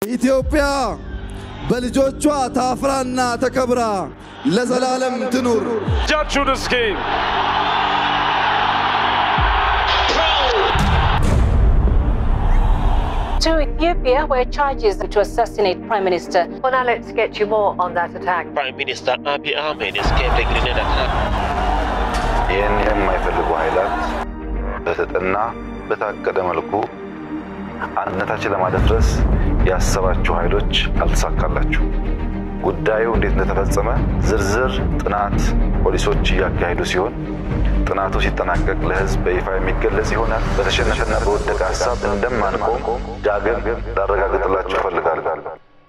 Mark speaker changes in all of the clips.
Speaker 1: ኢትዮጵያ በልጆቿ ታፍራና ተከብራ ለዘላለም ትኑር።
Speaker 2: Judge of the scheme.
Speaker 3: To Ethiopia, where charges to assassinate Prime Minister.
Speaker 4: Well, now let's get you more on that attack.
Speaker 5: Prime Minister Abiy Ahmed escaped a grenade attack.
Speaker 6: ይህን የማይፈልጉ ኃይላት በተጠና በታቀደ መልኩ አንድነታችን ለማደፍረስ ያሰባችሁ ኃይሎች አልተሳካላችሁ። ጉዳዩ እንዴት እንደተፈጸመ ዝርዝር ጥናት ፖሊሶች እያካሄዱ ሲሆን ጥናቱ ሲጠናቀቅ ለሕዝብ በይፋ የሚገለጽ ይሆናል። በተሸነፈና በወደቀ ሀሳብ እንደማንቆም ዳግም ላረጋግጥላችሁ እፈልጋለሁ።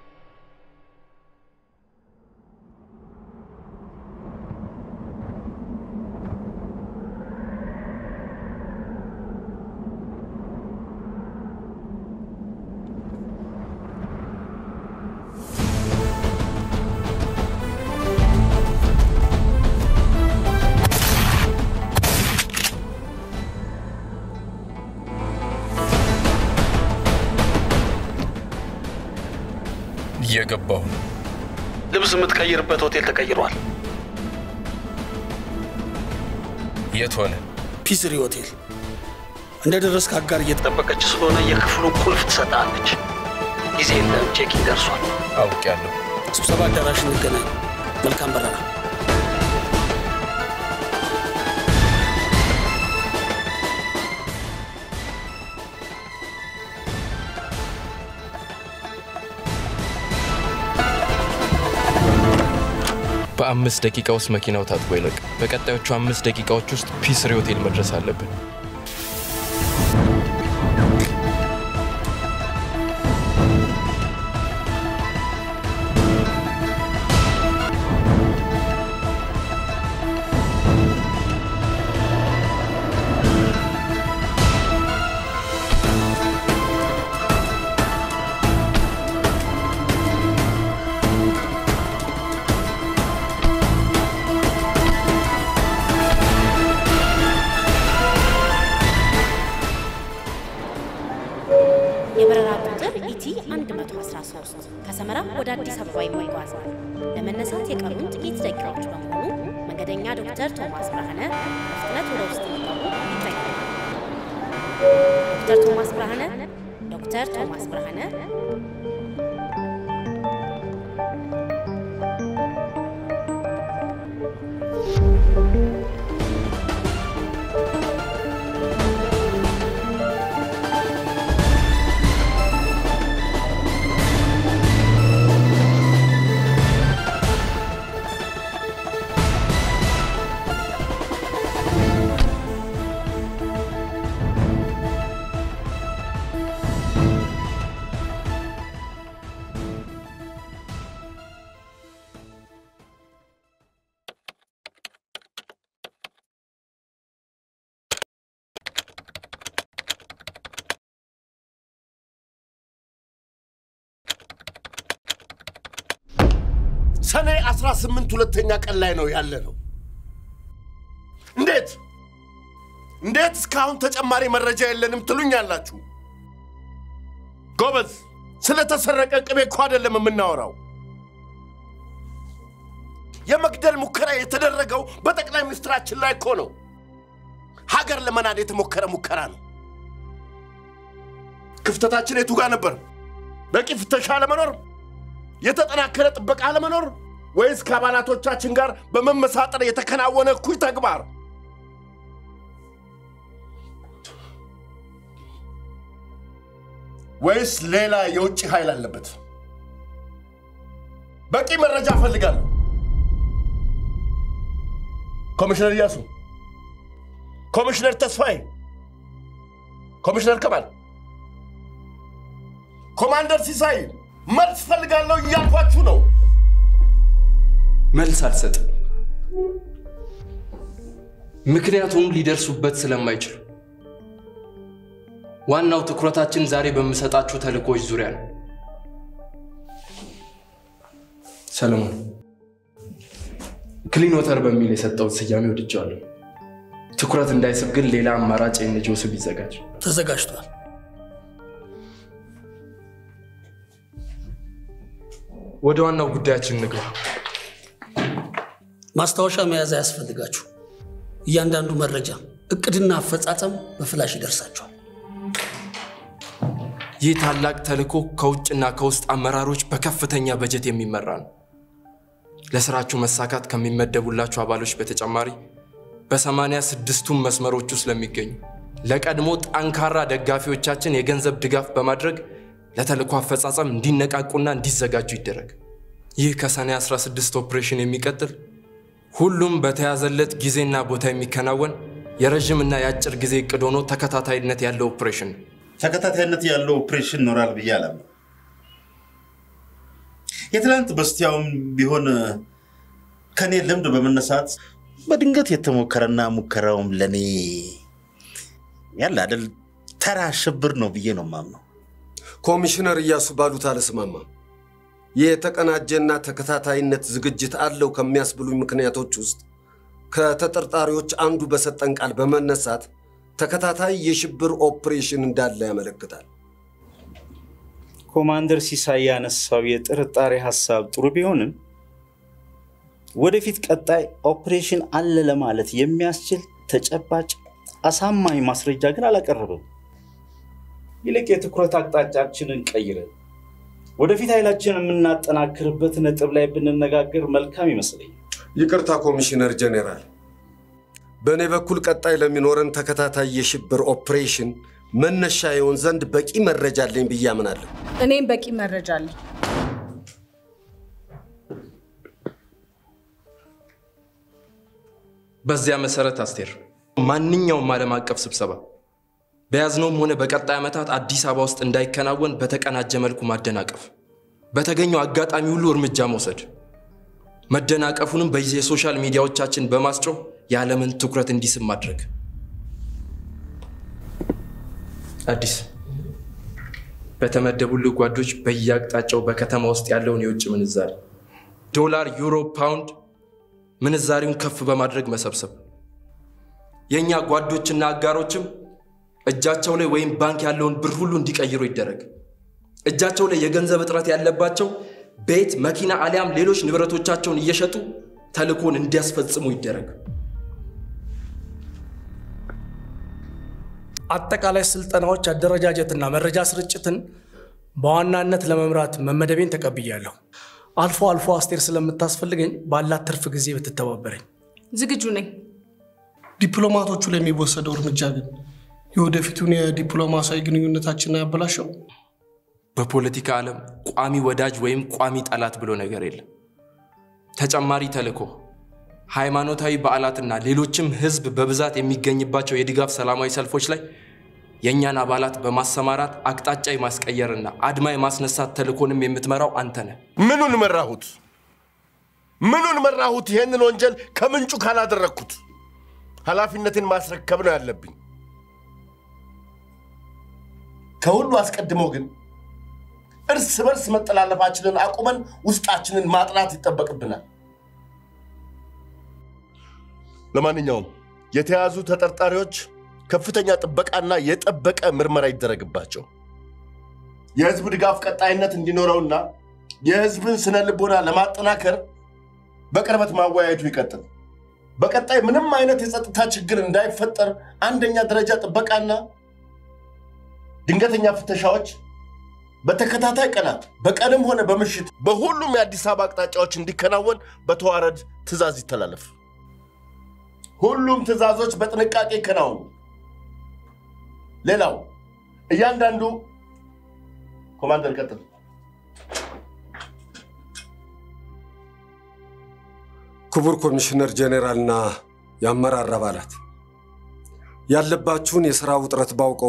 Speaker 7: እየገባሁ ነው።
Speaker 8: ልብስ የምትቀይርበት ሆቴል ተቀይሯል።
Speaker 7: የት ሆነ?
Speaker 8: ፒስሪ ሆቴል። እንደ ደረስክ አጋር እየተጠበቀች ስለሆነ የክፍሉን ቁልፍ ትሰጣለች። ጊዜ የለም፣ ቼኪን ደርሷል።
Speaker 7: አውቄያለሁ።
Speaker 8: ስብሰባ አዳራሽ እንገናኝ። መልካም በረራ።
Speaker 7: በአምስት ደቂቃ ውስጥ መኪናው ታጥቦ ይለቅ። በቀጣዮቹ አምስት ደቂቃዎች ውስጥ ፒስሪ ሆቴል መድረስ አለብን።
Speaker 9: የበረራ ቁጥር ኢቲ 113 ከሰመራ ወደ አዲስ አበባ የሚጓዝ ለመነሳት የቀሩን ጥቂት ደቂቃዎች በመሆኑ መንገደኛ ዶክተር ቶማስ ብርሃነ በፍጥነት ወደ ውስጥ እንዲገቡ ይጠይቃል። ዶክተር ቶማስ ብርሃነ ዶክተር ቶማስ ብርሃነ
Speaker 10: ሰኔ 18 ሁለተኛ ቀን ላይ ነው ያለ ነው። እንዴት እንዴት እስካሁን ተጨማሪ መረጃ የለንም ትሉኛላችሁ? ጎበዝ፣ ስለተሰረቀ ቅቤ እኮ አይደለም የምናወራው። የመግደል ሙከራ የተደረገው በጠቅላይ ሚኒስትራችን ላይ እኮ ነው። ሀገር ለመናድ የተሞከረ ሙከራ ነው። ክፍተታችን የቱ ጋር ነበር? በቂ ፍተሻ አለመኖር፣ የተጠናከረ ጥበቃ አለመኖር፣ ወይስ ከአባላቶቻችን ጋር በመመሳጠር የተከናወነ እኩይ ተግባር? ወይስ ሌላ የውጭ ኃይል አለበት? በቂ መረጃ እፈልጋለሁ። ኮሚሽነር እያሱ፣ ኮሚሽነር ተስፋዬ፣ ኮሚሽነር ከማል፣ ኮማንደር ሲሳይ መልስ እፈልጋለሁ እያልኳችሁ ነው።
Speaker 7: መልስ አልሰጥም። ምክንያቱም ሊደርሱበት ስለማይችሉ። ዋናው ትኩረታችን ዛሬ በምሰጣችሁ ተልእኮች ዙሪያ ነው። ሰለሞን ክሊኖተር በሚል የሰጠውን ስያሜ ወድጀዋለሁ። ትኩረት እንዳይስብ ግን ሌላ አማራጭ የኤንጂኦ ስም ይዘጋጅ።
Speaker 8: ተዘጋጅቷል።
Speaker 7: ወደ ዋናው ጉዳያችን እንግባ።
Speaker 8: ማስታወሻ መያዝ አያስፈልጋችሁ። እያንዳንዱ መረጃ፣ እቅድና አፈጻጸም በፍላሽ ይደርሳችኋል።
Speaker 7: ይህ ታላቅ ተልዕኮ ከውጭና ከውስጥ አመራሮች በከፍተኛ በጀት የሚመራ ነው። ለስራችሁ መሳካት ከሚመደቡላችሁ አባሎች በተጨማሪ በሰማንያ ስድስቱም መስመሮች ውስጥ ለሚገኙ ለቀድሞ ጠንካራ ደጋፊዎቻችን የገንዘብ ድጋፍ በማድረግ ለተልዕኮ አፈጻጸም እንዲነቃቁና እንዲዘጋጁ ይደረግ። ይህ ከሰኔ 16 ኦፕሬሽን የሚቀጥል ሁሉም በተያዘለት ጊዜና ቦታ የሚከናወን የረዥምና የአጭር ጊዜ እቅድ ሆኖ ተከታታይነት ያለው ኦፕሬሽን ነው።
Speaker 2: ተከታታይነት ያለው ኦፕሬሽን ይኖራል ብዬ አላምንም። የትናንት በስቲያውም ቢሆን ከኔ ልምድ በመነሳት በድንገት የተሞከረና ሙከራውም ለኔ ያለ አይደል ተራ ሽብር ነው ብዬ ነው ማምነው።
Speaker 11: ኮሚሽነር እያሱ ባሉት አልስማማም። ይህ የተቀናጀና ተከታታይነት ዝግጅት አለው ከሚያስብሉኝ ምክንያቶች ውስጥ ከተጠርጣሪዎች አንዱ በሰጠን ቃል በመነሳት ተከታታይ የሽብር ኦፕሬሽን እንዳለ ያመለክታል።
Speaker 12: ኮማንደር ሲሳይ ያነሳው የጥርጣሬ ሀሳብ ጥሩ ቢሆንም ወደፊት ቀጣይ ኦፕሬሽን አለ ለማለት የሚያስችል ተጨባጭ አሳማኝ ማስረጃ ግን አላቀረበም። ይልቅ የትኩረት አቅጣጫችንን ቀይረን ወደፊት ኃይላችንን የምናጠናክርበት ነጥብ ላይ ብንነጋገር መልካም ይመስለኛል።
Speaker 11: ይቅርታ ኮሚሽነር ጄኔራል፣ በእኔ በኩል ቀጣይ ለሚኖረን ተከታታይ የሽብር ኦፕሬሽን መነሻ የሆን ዘንድ በቂ መረጃ አለኝ ብዬ አምናለሁ።
Speaker 13: እኔም በቂ መረጃ አለኝ።
Speaker 7: በዚያ መሰረት አስቴር፣ ማንኛውም ዓለም አቀፍ ስብሰባ በያዝነውም ሆነ በቀጣይ ዓመታት አዲስ አበባ ውስጥ እንዳይከናወን በተቀናጀ መልኩ ማደናቀፍ፣ በተገኘው አጋጣሚ ሁሉ እርምጃ መውሰድ፣ መደናቀፉንም በየሶሻል ሚዲያዎቻችን በማስጮህ የዓለምን ትኩረት እንዲስብ ማድረግ። አዲስ በተመደቡልህ ጓዶች በየአቅጣጫው በከተማ ውስጥ ያለውን የውጭ ምንዛሪ ዶላር፣ ዩሮ፣ ፓውንድ ምንዛሪውን ከፍ በማድረግ መሰብሰብ። የእኛ ጓዶችና አጋሮችም እጃቸው ላይ ወይም ባንክ ያለውን ብር ሁሉ እንዲቀይሩ ይደረግ። እጃቸው ላይ የገንዘብ እጥረት ያለባቸው ቤት፣ መኪና አሊያም ሌሎች ንብረቶቻቸውን እየሸጡ ተልእኮን እንዲያስፈጽሙ ይደረግ።
Speaker 8: አጠቃላይ ስልጠናዎች፣ አደረጃጀትና መረጃ ስርጭትን በዋናነት ለመምራት መመደቤን ተቀብያለሁ። አልፎ አልፎ አስቴር ስለምታስፈልገኝ ባላት ትርፍ ጊዜ ብትተባበረኝ።
Speaker 13: ዝግጁ ነኝ።
Speaker 8: ዲፕሎማቶቹ ላይ የሚወሰደው እርምጃ ግን የወደፊቱን የዲፕሎማሲያዊ ግንኙነታችንን ያበላሸው።
Speaker 7: በፖለቲካ ዓለም ቋሚ ወዳጅ ወይም ቋሚ ጠላት ብሎ ነገር የለም። ተጨማሪ ተልእኮ፣ ሃይማኖታዊ በዓላትና ሌሎችም ህዝብ በብዛት የሚገኝባቸው የድጋፍ ሰላማዊ ሰልፎች ላይ የእኛን አባላት በማሰማራት አቅጣጫ የማስቀየርና አድማ የማስነሳት ተልእኮንም የምትመራው አንተ ነህ።
Speaker 10: ምኑን መራሁት? ምኑን መራሁት? ይሄንን ወንጀል ከምንጩ ካላደረግኩት ኃላፊነትን ማስረከብ ነው ያለብኝ። ከሁሉ አስቀድሞ ግን እርስ በርስ መጠላለፋችንን አቁመን ውስጣችንን ማጥናት ይጠበቅብናል። ለማንኛውም የተያዙ ተጠርጣሪዎች ከፍተኛ ጥበቃና የጠበቀ ምርመራ ይደረግባቸው። የህዝብ ድጋፍ ቀጣይነት እንዲኖረውና የህዝብን ስነ ልቦና ለማጠናከር በቅርበት ማወያየቱ ይቀጥል። በቀጣይ ምንም አይነት የጸጥታ ችግር እንዳይፈጠር አንደኛ ደረጃ ጥበቃና ድንገተኛ ፍተሻዎች በተከታታይ ቀናት በቀንም ሆነ በምሽት በሁሉም የአዲስ አበባ አቅጣጫዎች እንዲከናወን በተዋረድ ትዕዛዝ ይተላለፍ። ሁሉም ትዕዛዞች በጥንቃቄ ይከናወኑ። ሌላው እያንዳንዱ ኮማንደር ቀጥል።
Speaker 11: ክቡር ኮሚሽነር ጄኔራልና የአመራር አባላት ያለባችሁን የሥራ ውጥረት ባውቀው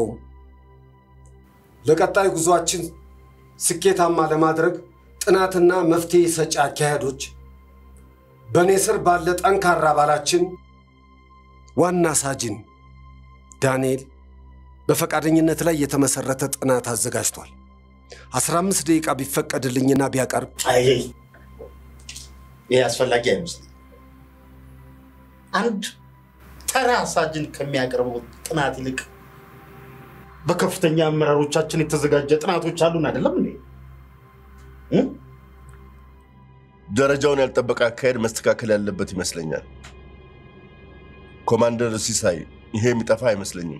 Speaker 11: ለቀጣይ ጉዟችን ስኬታማ ለማድረግ ጥናትና መፍትሄ ሰጪ አካሄዶች በእኔ ስር ባለ ጠንካራ አባላችን ዋና ሳጅን ዳንኤል በፈቃደኝነት ላይ የተመሰረተ ጥናት አዘጋጅቷል። 15 ደቂቃ ቢፈቀድልኝና ቢያቀርብ
Speaker 2: አይ ይሄ አስፈላጊ አይመስልም። አንድ ተራ ሳጅን ከሚያቀርበው ጥናት ይልቅ በከፍተኛ አመራሮቻችን የተዘጋጀ ጥናቶች አሉን አይደለም እንዴ? እ?
Speaker 10: ደረጃውን ያልጠበቀ አካሄድ መስተካከል ያለበት ይመስለኛል። ኮማንደር ሲሳይ፣ ይሄ የሚጠፋ አይመስለኝም።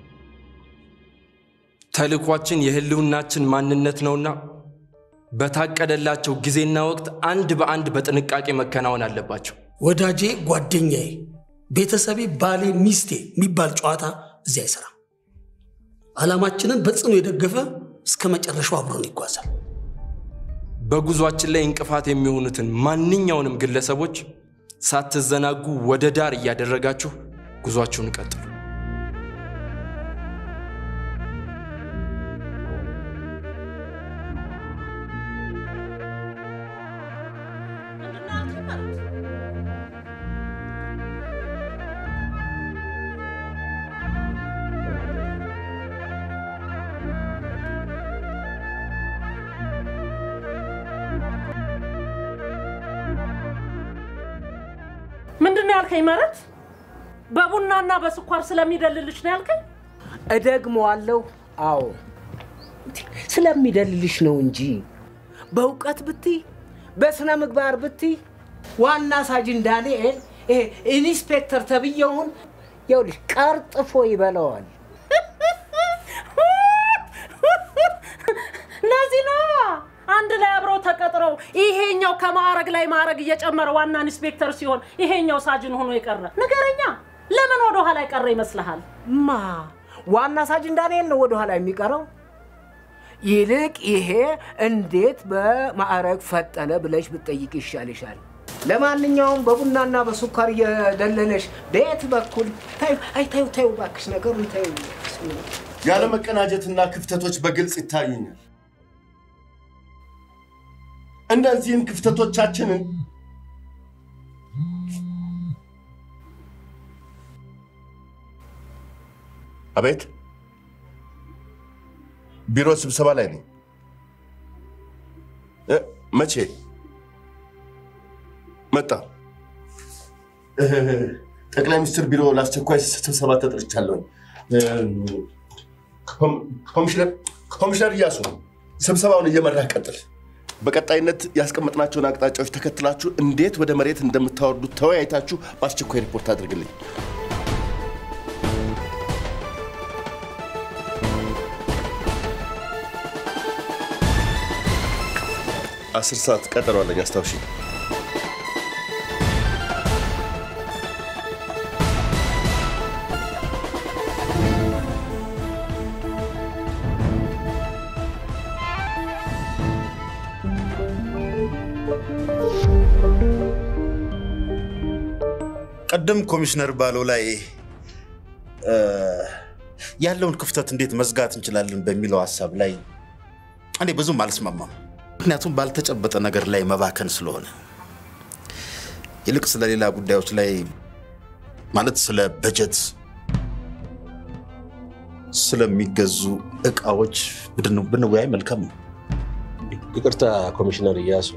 Speaker 7: ተልኳችን የህልውናችን ማንነት ነውና በታቀደላቸው ጊዜና ወቅት አንድ በአንድ በጥንቃቄ መከናወን አለባቸው።
Speaker 8: ወዳጄ፣ ጓደኛዬ፣ ቤተሰቤ፣ ባሌ፣ ሚስቴ የሚባል ጨዋታ እዚህ አይሰራም። ዓላማችንን በጽኑ የደገፈ እስከ መጨረሻው አብሮን ይጓዛል።
Speaker 7: በጉዟችን ላይ እንቅፋት የሚሆኑትን ማንኛውንም ግለሰቦች ሳትዘናጉ ወደ ዳር እያደረጋችሁ ጉዟችሁን ቀጥሉ።
Speaker 14: ምንድን ነው ያልከኝ? ማለት በቡናና በስኳር ስለሚደልልሽ ነው ያልከኝ?
Speaker 15: እደግመዋለሁ። አዎ ስለሚደልልሽ ነው እንጂ በእውቀት ብትይ በስነ ምግባር ብትይ ዋና ሳጅን ዳንኤል ይሄ ኢንስፔክተር ተብዬውን ይኸውልሽ ቀርጥፎ ይበላዋል።
Speaker 14: ለዚህ ነው አንድ ላይ አብረው ተቀጥረው ይሄኛው ከማዕረግ ላይ ማዕረግ እየጨመረ ዋና ኢንስፔክተር ሲሆን ይሄኛው ሳጅን ሆኖ የቀረ ንገረኛ። ለምን ወደ ኋላ የቀረ ይመስልሃል?
Speaker 15: ማ ዋና ሳጅን ዳንኤል ነው ወደኋላ የሚቀረው? ይልቅ ይሄ እንዴት በማዕረግ ፈጠነ ብለሽ ብትጠይቅ ይሻልሻል። ለማንኛውም በቡናና በስኳር እየደለለሽ በየት በኩል ታዩ? አይ ታዩ ታዩ፣ እባክሽ ነገሩን ታዩ።
Speaker 10: ያለ መቀናጀትና ክፍተቶች በግልጽ ይታዩኛል። እነዚህን ክፍተቶቻችንን አቤት፣ ቢሮ ስብሰባ ላይ ነኝ። እ፣ መቼ መጣ? እ፣ ጠቅላይ ሚኒስትር ቢሮ ለአስቸኳይ ስብሰባ ተጠርቻለሁ። እ፣ ኮም- ኮሚሽነር ኮሚሽነር እያሱ ስብሰባውን እየመራህ ቀጥል። በቀጣይነት ያስቀመጥናቸውን አቅጣጫዎች ተከትላችሁ እንዴት ወደ መሬት እንደምታወርዱት ተወያይታችሁ በአስቸኳይ ሪፖርት አድርግልኝ። አስር ሰዓት ቀጠሮ አለኝ፣ አስታውሺ።
Speaker 2: ቅድም ኮሚሽነር ባለው ላይ እ፣ ያለውን ክፍተት እንዴት መዝጋት እንችላለን በሚለው ሀሳብ ላይ እኔ ብዙም አልስማማም። ምክንያቱም ባልተጨበጠ ነገር ላይ መባከን ስለሆነ ይልቅ ስለ ሌላ ጉዳዮች ላይ ማለት ስለ በጀት፣ ስለሚገዙ እቃዎች ብን- ብንወያይ መልካም ነው።
Speaker 16: ይቅርታ ኮሚሽነር እያሱ፣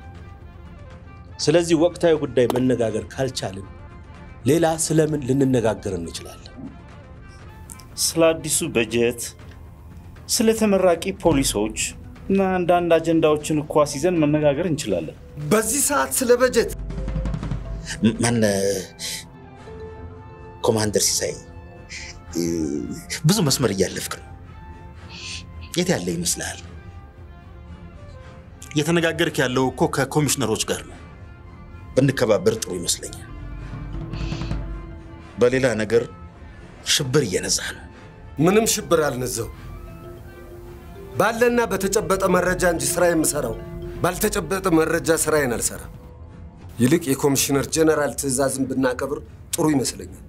Speaker 16: ስለዚህ ወቅታዊ ጉዳይ መነጋገር ካልቻልን ሌላ ስለምን ልንነጋገር እንችላለን?
Speaker 12: ስለ አዲሱ በጀት፣ ስለ ተመራቂ ፖሊሶች እና አንዳንድ አጀንዳዎችን እኳ ይዘን መነጋገር እንችላለን።
Speaker 11: በዚህ ሰዓት ስለ በጀት
Speaker 2: ማን ኮማንደር ሲሳይ እ፣ ብዙ መስመር እያለፍክ ነው። የት ያለ ይመስልሃል? እየተነጋገርክ ያለው እኮ ከኮሚሽነሮች ጋር ነው። ብንከባበር ጥሩ ይመስለኛል። በሌላ ነገር ሽብር እየነዛ ነው።
Speaker 11: ምንም ሽብር አልነዛው። ባለና በተጨበጠ መረጃ እንጂ ስራ የምሰራው ባልተጨበጠ መረጃ ስራዬን አልሰራም። ይልቅ የኮሚሽነር ጀነራል ትዕዛዝን ብናከብር ጥሩ ይመስለኛል።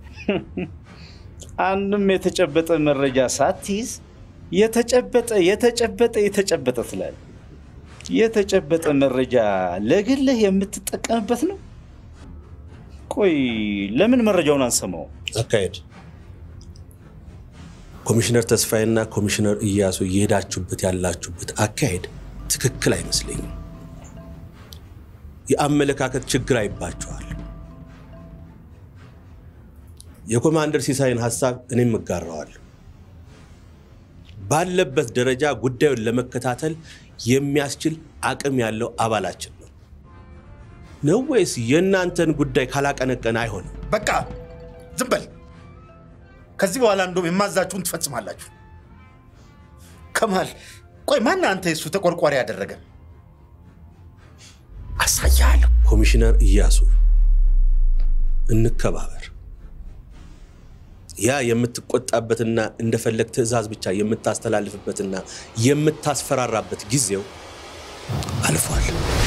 Speaker 12: አንድም የተጨበጠ መረጃ ሳትይዝ የተጨበጠ የተጨበጠ የተጨበጠ ትላል። የተጨበጠ መረጃ ለግልህ የምትጠቀምበት ነው። ቆይ ለምን መረጃውን አንሰማው?
Speaker 16: አካሄድ ኮሚሽነር ተስፋዬና ኮሚሽነር እያሱ እየሄዳችሁበት ያላችሁበት አካሄድ ትክክል አይመስለኝም። የአመለካከት ችግር አይባችኋል። የኮማንደር ሲሳይን ሀሳብ እኔም እጋራዋለሁ። ባለበት ደረጃ ጉዳዩን ለመከታተል የሚያስችል አቅም ያለው አባላችን ነው። ነው ወይስ የእናንተን ጉዳይ ካላቀነቀነ አይሆንም?
Speaker 2: በቃ ዝም በል። ከዚህ በኋላ እንደውም የማዛችሁን ትፈጽማላችሁ። ከማል ቆይ፣ ማን አንተ የሱ ተቆርቋሪ ያደረገ? አሳያለሁ።
Speaker 16: ኮሚሽነር እያሱ እንከባበር። ያ የምትቆጣበትና እንደፈለግ ትዕዛዝ ብቻ የምታስተላልፍበትና የምታስፈራራበት ጊዜው አልፏል።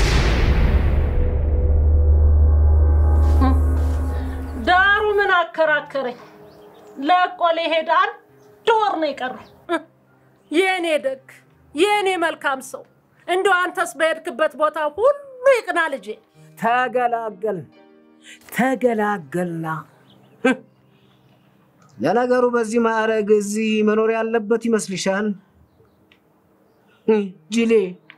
Speaker 14: ዳሩ ምን አከራከረኝ? ለቆ ሊሄድ አንድ ወር ነው የቀረው። የእኔ ደግ፣ የእኔ መልካም ሰው፣ እንደው አንተስ በሄድክበት ቦታ ሁሉ ይቅና ልጄ።
Speaker 15: ተገላገል ተገላገልና ለነገሩ በዚህ ማዕረግ እዚህ መኖር ያለበት ይመስልሻል? ጅሌ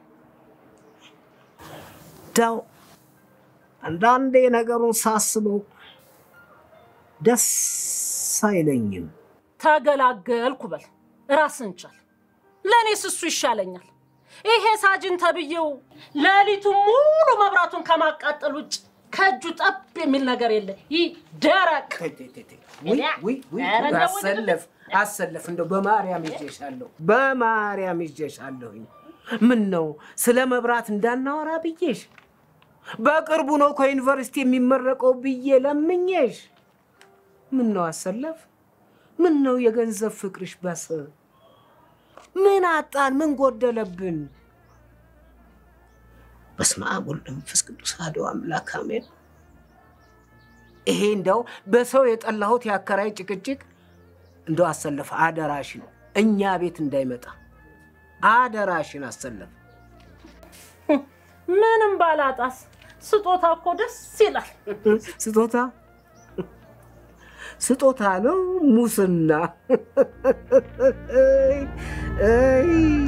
Speaker 15: ዳው አንዳንዴ ነገሩን ሳስበው ደስ አይለኝም።
Speaker 14: ተገላገልኩ በል ራስን ቻል። ለእኔስ እሱ ይሻለኛል። ይሄ ሳጅን ተብዬው ሌሊቱ ሙሉ መብራቱን ከማቃጠል ውጭ ከእጁ ጠብ የሚል ነገር የለ። ይህ ደረቅ ኧረ እንደው
Speaker 15: አሰለፍ አሰለፍ፣ እንደው በማርያም ይዤሻለሁ፣ በማርያም ይዤሻለሁኝ። ምን ነው ስለ መብራት እንዳናወራ ብዬሽ፣ በቅርቡ ነው ከዩኒቨርሲቲ የሚመረቀው ብዬ ለምኜሽ። ምን ነው አሰለፍ፣ ምን ነው የገንዘብ ፍቅርሽ በስ ምን አጣን? ምን ጎደለብን? በስመ አብ ወወልድ ወመንፈስ ቅዱስ አሐዱ አምላክ አሜን። ይሄ እንደው በሰው የጠላሁት የአከራይ ጭቅጭቅ እንደው አሰለፍ አደራሽን እኛ ቤት እንዳይመጣ አደራሽን አሰለፍ።
Speaker 14: ምንም ባላጣስ ስጦታ እኮ ደስ ይላል።
Speaker 15: ስጦታ ስጦታ ነው ሙስና። አይ፣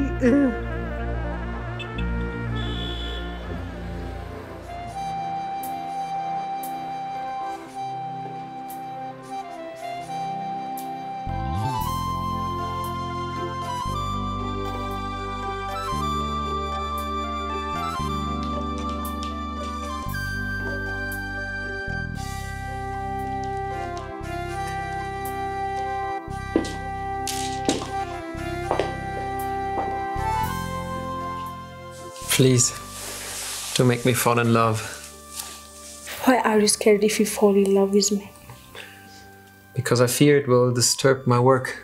Speaker 17: Please, don't make me fall in love
Speaker 18: Why are you scared if you fall in love with me?
Speaker 17: because I fear it will disturb my work.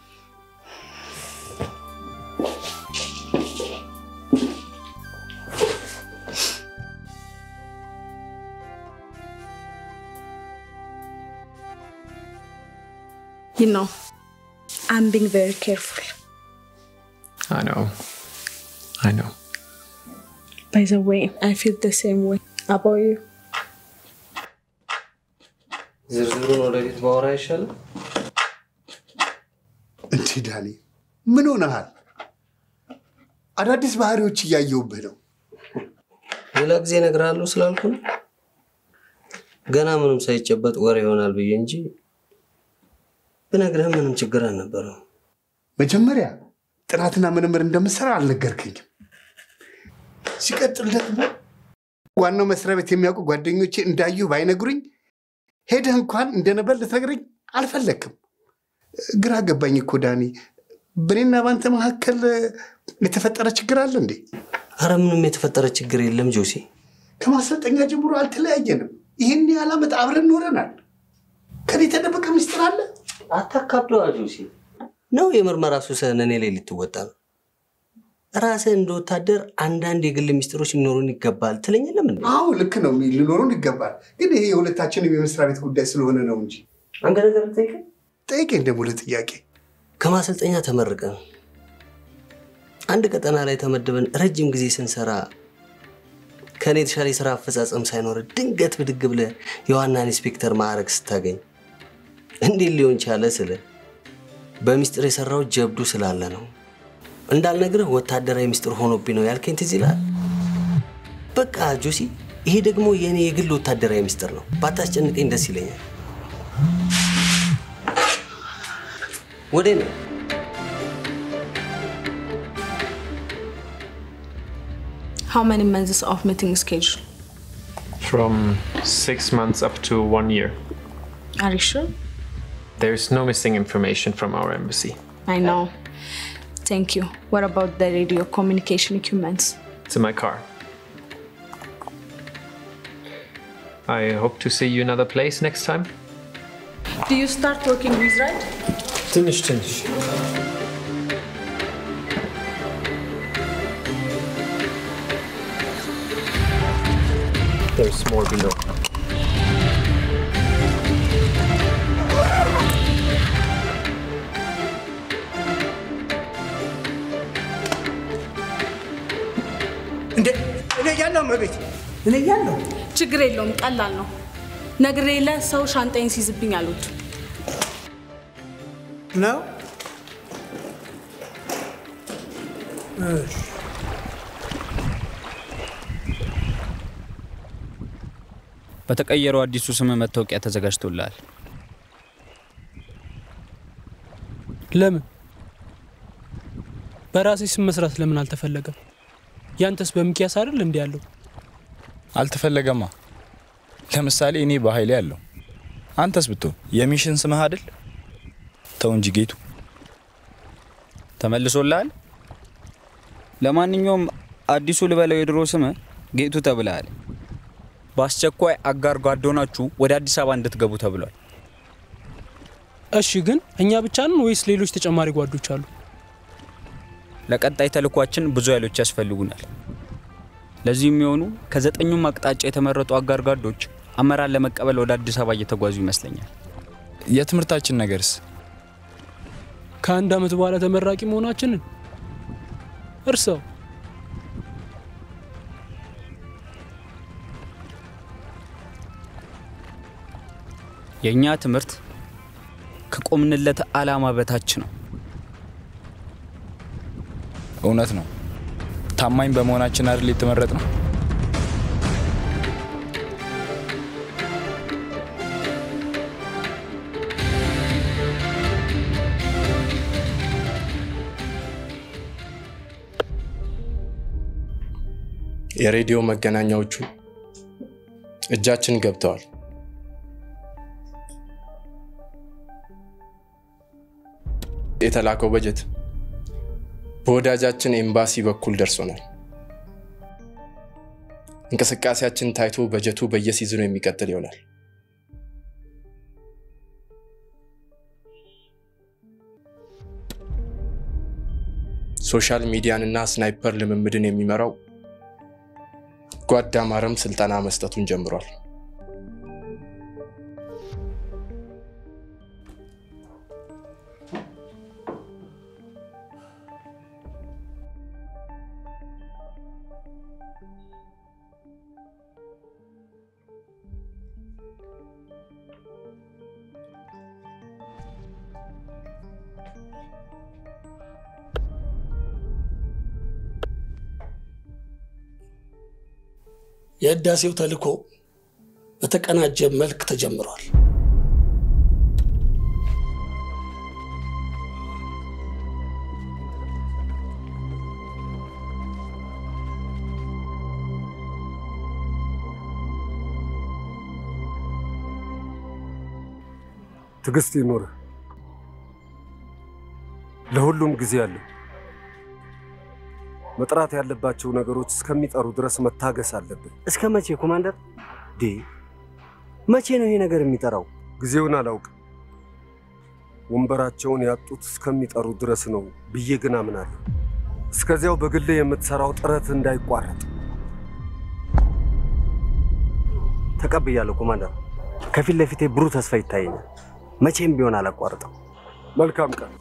Speaker 18: You know, I'm being very careful.
Speaker 17: I know. I know.
Speaker 18: By the way, I feel the same way about you.
Speaker 11: ዝርዝሩን ወደፊት ባወራ አይሻልም?
Speaker 19: እንዴ ዳኒ፣ ምን ሆነሃል? አዳዲስ ባህሪዎች እያየሁብህ ነው።
Speaker 11: ሌላ ጊዜ እነግርሃለሁ ስላልኩ ነው። ገና ምንም ሳይጨበጥ ወሬ ይሆናል ብዬ እንጂ ብነግርህ ምንም ችግር አልነበረም።
Speaker 19: መጀመሪያ ጥናትና ምርምር እንደምሰራ አልነገርከኝም። ሲቀጥል ደግሞ ዋናው መስሪያ ቤት የሚያውቁ ጓደኞቼ እንዳዩ ባይነግሩኝ ሄደህ እንኳን እንደነበር ልትነግረኝ አልፈለግክም። ግራ ገባኝ እኮ ዳኒ። በእኔና በአንተ መካከል የተፈጠረ ችግር አለ እንዴ?
Speaker 11: አረ ምንም የተፈጠረ ችግር የለም ጆሴ።
Speaker 19: ከማሰልጠኛ ጀምሮ አልተለያየንም። ይህን ያህል ዓመት አብረን ኖረናል። ከኔ የተደበቀ ምስጢር አለ?
Speaker 11: አታካብደዋ ጆሴ። ነው የምርመራ ሱስህን እኔ ላይ ልትወጣ ነው? ራስህ እንደ ወታደር አንዳንድ የግል ሚስጥሮች ሊኖሩን ይገባል ትለኝ የለም እንዴ?
Speaker 19: አዎ ልክ ነው፣ ሊኖሩን ይገባል። ግን ይሄ የሁለታችንም የመስሪያ ቤት ጉዳይ ስለሆነ ነው እንጂ።
Speaker 11: አንተ ነገር ጠይቀኝ
Speaker 19: ጠይቀኝ ደግሞ ለጥያቄ
Speaker 11: ከማሰልጠኛ ተመርቀን አንድ ቀጠና ላይ ተመድበን ረጅም ጊዜ ስንሰራ ከእኔ የተሻለ የስራ አፈጻጸም ሳይኖር ድንገት ብድግ ብለህ የዋና ኢንስፔክተር ማዕረግ ስታገኝ እንዴት ሊሆን ቻለ ስለ በሚስጥር የሰራው ጀብዱ ስላለ ነው። እንዳልነግርህ ወታደራዊ ሚስጥር ሆኖብኝ ነው ያልከኝ ትዝ ይልሃል? በቃ ጆሲ፣ ይሄ ደግሞ የእኔ የግል ወታደራዊ ሚስጥር ነው። ባታስጨንቀኝ ደስ ይለኛል። ወዴ ነው?
Speaker 18: How many months of meeting schedule?
Speaker 17: From six months up to one year.
Speaker 18: Are you sure?
Speaker 17: There's no missing information from our embassy.
Speaker 18: I know. Thank you. What about the radio communication equipment?
Speaker 17: It's in my car. I hope to see you another place next time.
Speaker 18: Do you start working with right?
Speaker 7: ትንሽ ትንሽ
Speaker 17: There's more below.
Speaker 8: እንዴ እኔ እያለሁ መቤት እኔ እያለሁ
Speaker 13: ችግር የለውም፣ ቀላል ነው። ነግሬ የለ ሰው ሻንጣይን ሲይዝብኝ አሉት።
Speaker 8: ነው እሺ
Speaker 20: በተቀየረው አዲሱ ስም መታወቂያ ተዘጋጅቶልሃል።
Speaker 21: ለምን በራሴ ስም መስራት ለምን አልተፈለገም? ያንተስ በሚኪያስ አይደል እንዲ ያለው?
Speaker 22: አልተፈለገማ። ለምሳሌ እኔ በኃይሌ ያለው አንተስ ብትሆን የሚሽን ስምህ አይደል? ተው እንጂ ጌቱ።
Speaker 20: ተመልሶልሃል? ለማንኛውም አዲሱ ልበለው የድሮ ስም ጌቱ ተብለሃል። በአስቸኳይ አጋር ጓዶናችሁ ወደ አዲስ አበባ እንድትገቡ ተብሏል።
Speaker 21: እሺ፣ ግን እኛ ብቻ ነን ወይስ ሌሎች ተጨማሪ ጓዶች አሉ?
Speaker 20: ለቀጣይ ተልኳችን ብዙ ኃይሎች ያስፈልጉናል። ለዚህ የሚሆኑ ከዘጠኙም አቅጣጫ የተመረጡ አጋር ጓዶች አመራር ለመቀበል ወደ አዲስ አበባ እየተጓዙ ይመስለኛል።
Speaker 22: የትምህርታችን ነገርስ?
Speaker 21: ከአንድ ዓመት በኋላ ተመራቂ መሆናችንን እርሰው።
Speaker 20: የእኛ ትምህርት ከቆምንለት ዓላማ በታች ነው።
Speaker 22: እውነት ነው። ታማኝ በመሆናችን አይደል የተመረጥ ነው።
Speaker 7: የሬዲዮ መገናኛዎቹ እጃችን ገብተዋል። የተላከው በጀት በወዳጃችን ኤምባሲ በኩል ደርሶናል። እንቅስቃሴያችን ታይቶ በጀቱ በየሲዝኑ የሚቀጥል ይሆናል። ሶሻል ሚዲያንና ስናይፐር ልምምድን የሚመራው ጓድ አማረም ስልጠና መስጠቱን ጀምሯል።
Speaker 8: የህዳሴው ተልእኮ በተቀናጀ መልክ ተጀምሯል።
Speaker 11: ትዕግስት ይኑርህ። ለሁሉም ጊዜ አለው። መጥራት ያለባቸው ነገሮች እስከሚጠሩ ድረስ መታገስ አለብን።
Speaker 23: እስከ መቼ ኮማንደር? ዴ መቼ ነው ይሄ ነገር የሚጠራው?
Speaker 11: ጊዜውን አላውቅም። ወንበራቸውን ያጡት እስከሚጠሩ ድረስ ነው ብዬ ግን አምናለሁ። እስከዚያው በግሌ የምትሰራው ጥረት እንዳይቋረጥ
Speaker 23: ተቀብያለሁ ኮማንደር። ከፊት ለፊቴ ብሩህ ተስፋ ይታየኛል። መቼም ቢሆን አላቋርጠው።
Speaker 11: መልካም ቀን።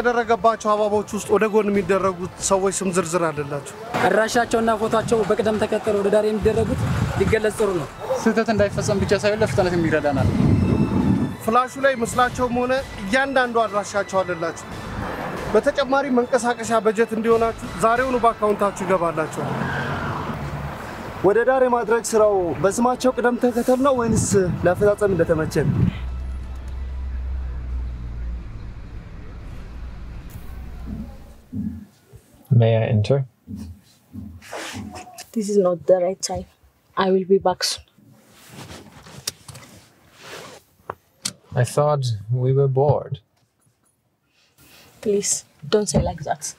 Speaker 11: ከተደረገባቸው አበቦች ውስጥ ወደ ጎን የሚደረጉት ሰዎች ስም ዝርዝር አለላቸው።
Speaker 1: አድራሻቸውና ፎቷቸው በቅደም ተከተል ወደ ዳር የሚደረጉት ሊገለጽ ጥሩ ነው።
Speaker 23: ስህተት እንዳይፈጸም ብቻ ሳይሆን ለፍጥነት የሚረዳናል።
Speaker 11: ፍላሹ ላይ ምስላቸውም ሆነ እያንዳንዱ አድራሻቸው አለላቸው። በተጨማሪ መንቀሳቀሻ በጀት እንዲሆናችሁ ዛሬውኑ በአካውንታችሁ ይገባላቸዋል።
Speaker 23: ወደ ዳር የማድረግ ስራው በስማቸው ቅደም ተከተል ነው ወይንስ ለአፈጻጸም እንደተመቸን?
Speaker 17: May I enter?
Speaker 18: This is not the right time. I will be back soon.
Speaker 17: I thought we were bored.
Speaker 18: Please, don't say like that.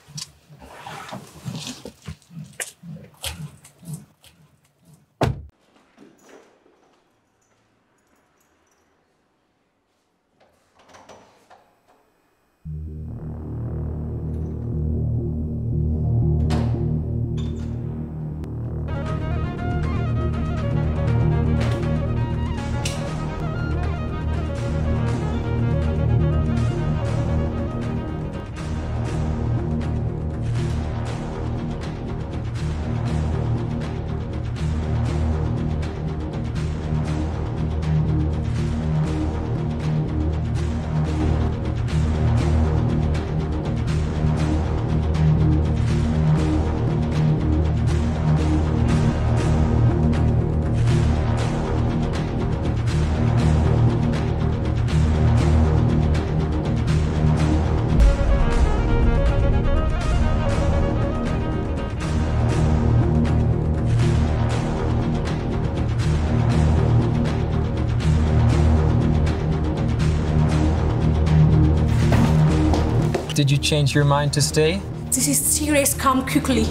Speaker 17: Did you change your mind to stay?
Speaker 13: This is serious. Come quickly.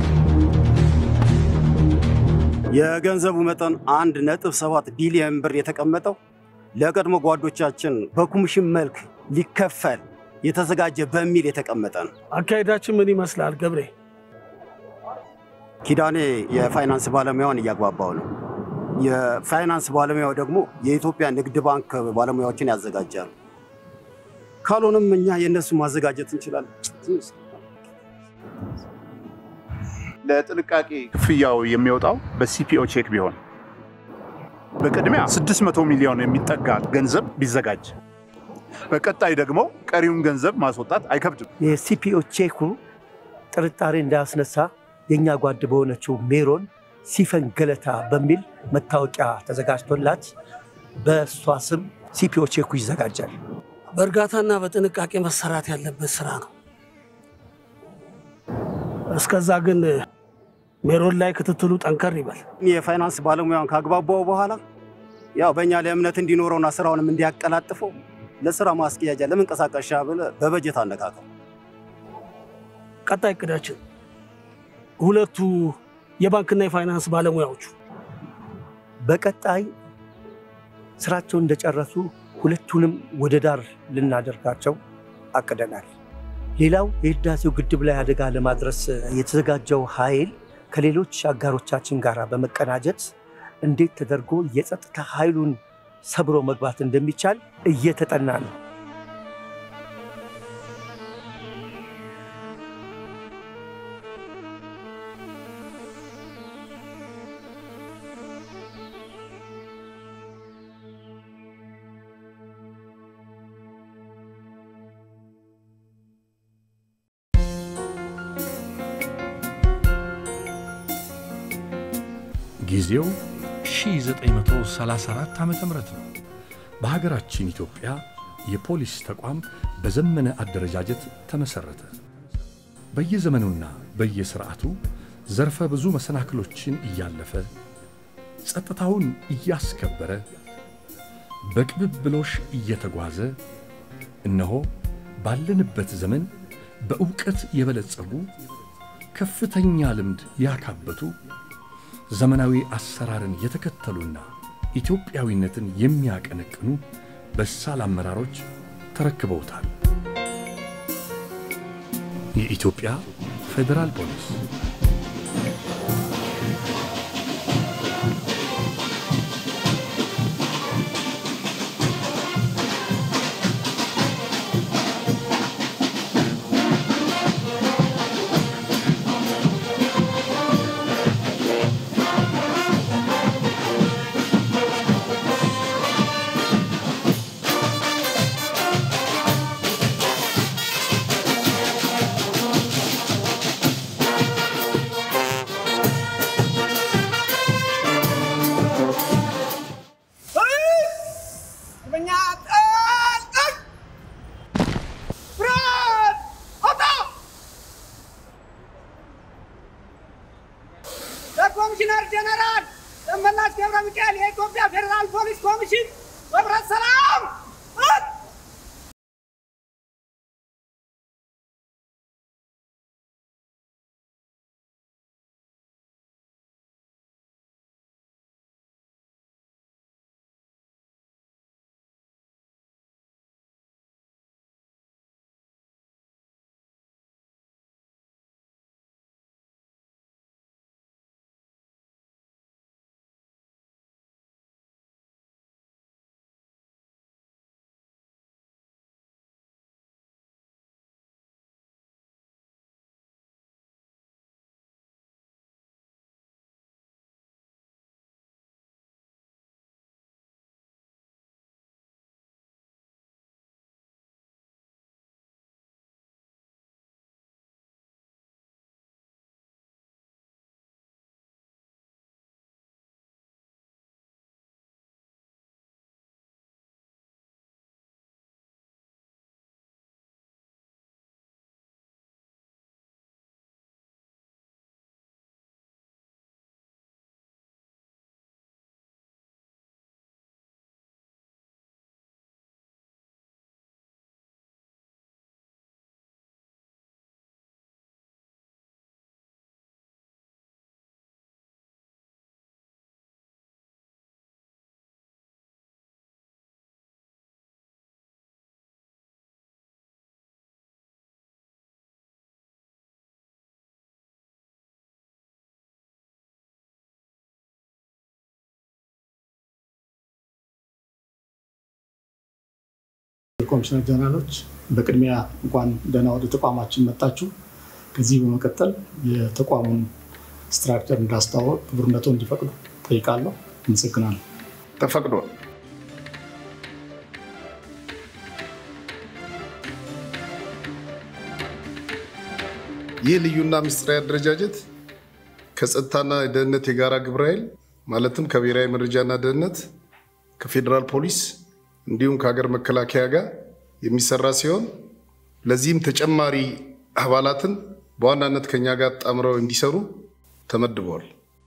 Speaker 23: የገንዘቡ መጠን አንድ ነጥብ ሰባት ቢሊዮን ብር የተቀመጠው ለቀድሞ ጓዶቻችን በኮሚሽን መልክ ሊከፈል የተዘጋጀ በሚል የተቀመጠ ነው።
Speaker 8: አካሄዳችን ምን ይመስላል ገብሬ?
Speaker 23: ኪዳኔ የፋይናንስ ባለሙያውን እያግባባው ነው። የፋይናንስ ባለሙያው ደግሞ የኢትዮጵያ ንግድ ባንክ ባለሙያዎችን ያዘጋጃሉ። ካልሆነም እኛ የእነሱ ማዘጋጀት እንችላለን።
Speaker 3: ለጥንቃቄ ክፍያው የሚወጣው በሲፒኦ ቼክ ቢሆን በቅድሚያ 600 ሚሊዮን የሚጠጋ ገንዘብ ቢዘጋጅ፣ በቀጣይ ደግሞ ቀሪውን ገንዘብ ማስወጣት አይከብድም።
Speaker 4: የሲፒኦ ቼኩ ጥርጣሬ እንዳያስነሳ የእኛ ጓድ በሆነችው ሜሮን ሲፈን ገለታ በሚል መታወቂያ ተዘጋጅቶላት በእሷ ስም ሲፒኦ ቼኩ ይዘጋጃል።
Speaker 8: በእርጋታና በጥንቃቄ መሰራት ያለበት ስራ ነው። እስከዛ ግን ሜሮን ላይ ክትትሉ ጠንከር ይበል።
Speaker 23: የፋይናንስ ባለሙያውን ካግባባው በኋላ ያው በእኛ ላይ እምነት እንዲኖረውና ስራውንም እንዲያቀላጥፈው ለስራ ማስኪያጃ ለመንቀሳቀሻ ብለህ በበጀት አነካከው።
Speaker 8: ቀጣይ እቅዳችን ሁለቱ የባንክና የፋይናንስ ባለሙያዎቹ
Speaker 4: በቀጣይ ስራቸውን እንደጨረሱ ሁለቱንም ወደ ዳር ልናደርጋቸው አቅደናል። ሌላው የህዳሴው ግድብ ላይ አደጋ ለማድረስ የተዘጋጀው ኃይል ከሌሎች አጋሮቻችን ጋር በመቀናጀት እንዴት ተደርጎ የጸጥታ ኃይሉን ሰብሮ መግባት እንደሚቻል እየተጠና ነው።
Speaker 24: ጊዜው 1934 ዓ ም ነው። በሀገራችን ኢትዮጵያ የፖሊስ ተቋም በዘመነ አደረጃጀት ተመሠረተ። በየዘመኑና በየሥርዓቱ ዘርፈ ብዙ መሰናክሎችን እያለፈ ጸጥታውን እያስከበረ በቅብብሎሽ እየተጓዘ እነሆ ባለንበት ዘመን በእውቀት የበለጸጉ ከፍተኛ ልምድ ያካበቱ ዘመናዊ አሰራርን የተከተሉና ኢትዮጵያዊነትን የሚያቀነቅኑ በሳል አመራሮች ተረክበውታል። የኢትዮጵያ ፌዴራል ፖሊስ
Speaker 5: ኮሚሽነር ጀነራል ደመላሽ ገብረ ሚካኤል የኢትዮጵያ ፌዴራል ፖሊስ ኮሚሽን ህብረት ሰላም
Speaker 6: ኮሚሽነር ጀነራሎች በቅድሚያ እንኳን ደህና ወደ ተቋማችን መጣችሁ። ከዚህ በመቀጠል የተቋሙን ስትራክቸር እንዳስተዋወቅ ክቡርነቶ እንዲፈቅዱ ጠይቃለሁ። አመሰግናለሁ።
Speaker 3: ተፈቅዷል። ይህ ልዩና ምስጢራዊ አደረጃጀት ከጸጥታና ደህንነት የጋራ ግብረ ኃይል ማለትም ከብሔራዊ መረጃና ደህንነት፣ ከፌዴራል ፖሊስ እንዲሁም ከሀገር መከላከያ ጋር የሚሰራ ሲሆን ለዚህም ተጨማሪ አባላትን በዋናነት ከኛ ጋር ጣምረው እንዲሰሩ ተመድበዋል።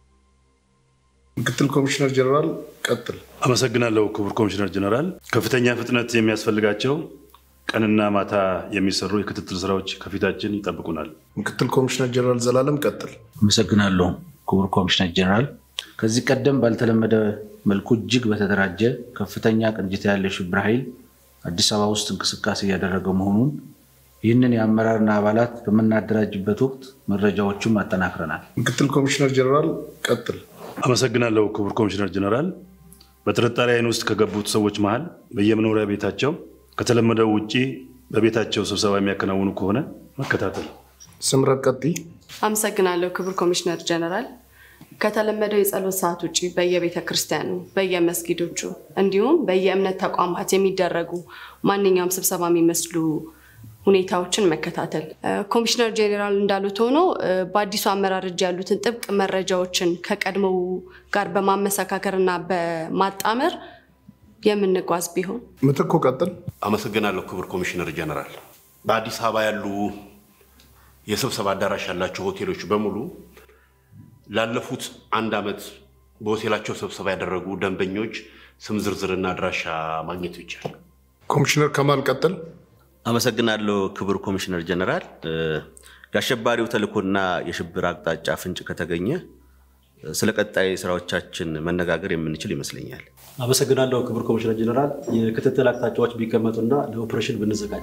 Speaker 3: ምክትል ኮሚሽነር ጀነራል ቀጥል።
Speaker 9: አመሰግናለሁ ክቡር ኮሚሽነር ጀነራል። ከፍተኛ ፍጥነት የሚያስፈልጋቸው ቀንና ማታ የሚሰሩ የክትትል ስራዎች ከፊታችን ይጠብቁናል።
Speaker 3: ምክትል ኮሚሽነር ጀነራል ዘላለም ቀጥል።
Speaker 10: አመሰግናለሁ ክቡር ኮሚሽነር ጀነራል። ከዚህ ቀደም ባልተለመደ መልኩ እጅግ በተደራጀ ከፍተኛ ቅንጅት ያለ ሽብር ኃይል አዲስ አበባ ውስጥ እንቅስቃሴ እያደረገ መሆኑን ይህንን የአመራርና አባላት በምናደራጅበት ወቅት መረጃዎቹም አጠናክረናል።
Speaker 3: ምክትል ኮሚሽነር ጀነራል ቀጥል።
Speaker 9: አመሰግናለሁ ክቡር ኮሚሽነር ጀነራል። በጥርጣሬ አይን ውስጥ ከገቡት ሰዎች መሃል በየመኖሪያ ቤታቸው ከተለመደው ውጭ በቤታቸው ስብሰባ የሚያከናውኑ ከሆነ መከታተል።
Speaker 3: ስምረት ቀጥይ።
Speaker 25: አመሰግናለሁ ክቡር ኮሚሽነር ጀነራል። ከተለመደው የጸሎት ሰዓት ውጭ በየቤተ ክርስቲያኑ፣ በየመስጊዶቹ እንዲሁም በየእምነት ተቋማት የሚደረጉ ማንኛውም ስብሰባ የሚመስሉ ሁኔታዎችን መከታተል። ኮሚሽነር ጄኔራል እንዳሉት ሆኖ በአዲሱ አመራር እጅ ያሉትን ጥብቅ መረጃዎችን ከቀድሞው ጋር በማመሰካከር እና በማጣመር የምንጓዝ ቢሆን።
Speaker 3: ምትኩ ቀጥል።
Speaker 26: አመሰግናለሁ ክቡር ኮሚሽነር ጀነራል። በአዲስ አበባ ያሉ የስብሰባ አዳራሽ ያላቸው ሆቴሎች በሙሉ ላለፉት አንድ ዓመት በሆቴላቸው ስብሰባ ያደረጉ ደንበኞች ስም ዝርዝርና አድራሻ ማግኘት ይቻላል።
Speaker 3: ኮሚሽነር ከማል ቀጥል።
Speaker 2: አመሰግናለሁ ክቡር ኮሚሽነር ጀነራል። የአሸባሪው ተልእኮና የሽብር አቅጣጫ ፍንጭ ከተገኘ ስለ ቀጣይ ስራዎቻችን መነጋገር የምንችል ይመስለኛል።
Speaker 27: አመሰግናለሁ ክቡር ኮሚሽነር ጀነራል። የክትትል አቅጣጫዎች ቢቀመጡና ለኦፕሬሽን ብንዘጋጅ።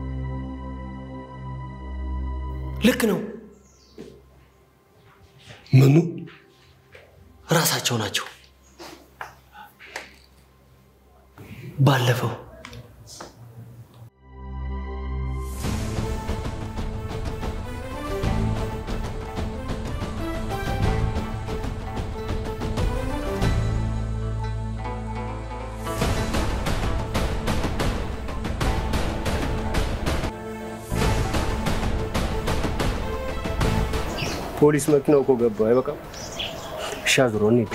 Speaker 8: ልክ ነው።
Speaker 11: ምኑ
Speaker 8: ራሳቸው ናቸው። ባለፈው
Speaker 28: ፖሊስ መኪናው እኮ ገባ። አይበቃም? እሺ አዙሮ እንሂድ።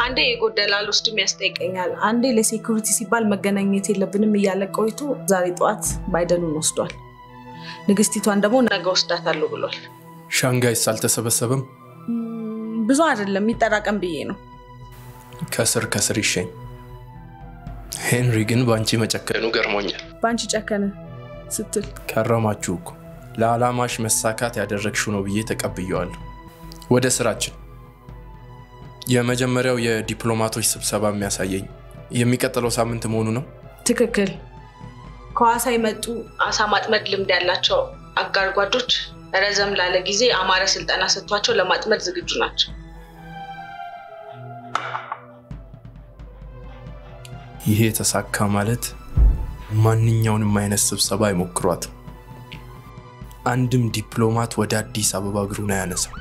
Speaker 18: አንዴ የጎደለ አልወስድም ያስጠይቀኛል፣ አንዴ ለሴኩሪቲ ሲባል መገናኘት የለብንም እያለ ቆይቶ ዛሬ ጠዋት ባይደኑን ወስዷል። ንግስቲቷን ደግሞ ነገ ወስዳታለሁ ብሏል።
Speaker 7: ሻንጋይስ አልተሰበሰበም።
Speaker 18: ብዙ አይደለም የሚጠራቀም ብዬ ነው።
Speaker 7: ከስር ከስር ይሸኝ። ሄንሪ ግን በአንቺ መጨከኑ ገርሞኛል።
Speaker 18: በአንቺ ጨከነ ስትል
Speaker 7: ከረማችሁ እኮ ለዓላማሽ መሳካት ያደረግሽው ነው ብዬ ተቀብየዋለሁ። ወደ ስራችን። የመጀመሪያው የዲፕሎማቶች ስብሰባ የሚያሳየኝ የሚቀጥለው ሳምንት መሆኑ ነው።
Speaker 18: ትክክል። ከሐዋሳ የመጡ አሳ ማጥመድ ልምድ ያላቸው አጋር ጓዶች ረዘም ላለ ጊዜ አማረ ስልጠና ሰጥቷቸው ለማጥመድ ዝግጁ ናቸው።
Speaker 7: ይሄ የተሳካ ማለት ማንኛውንም አይነት ስብሰባ አይሞክሯትም። አንድም ዲፕሎማት ወደ አዲስ አበባ እግሩን አያነሳም።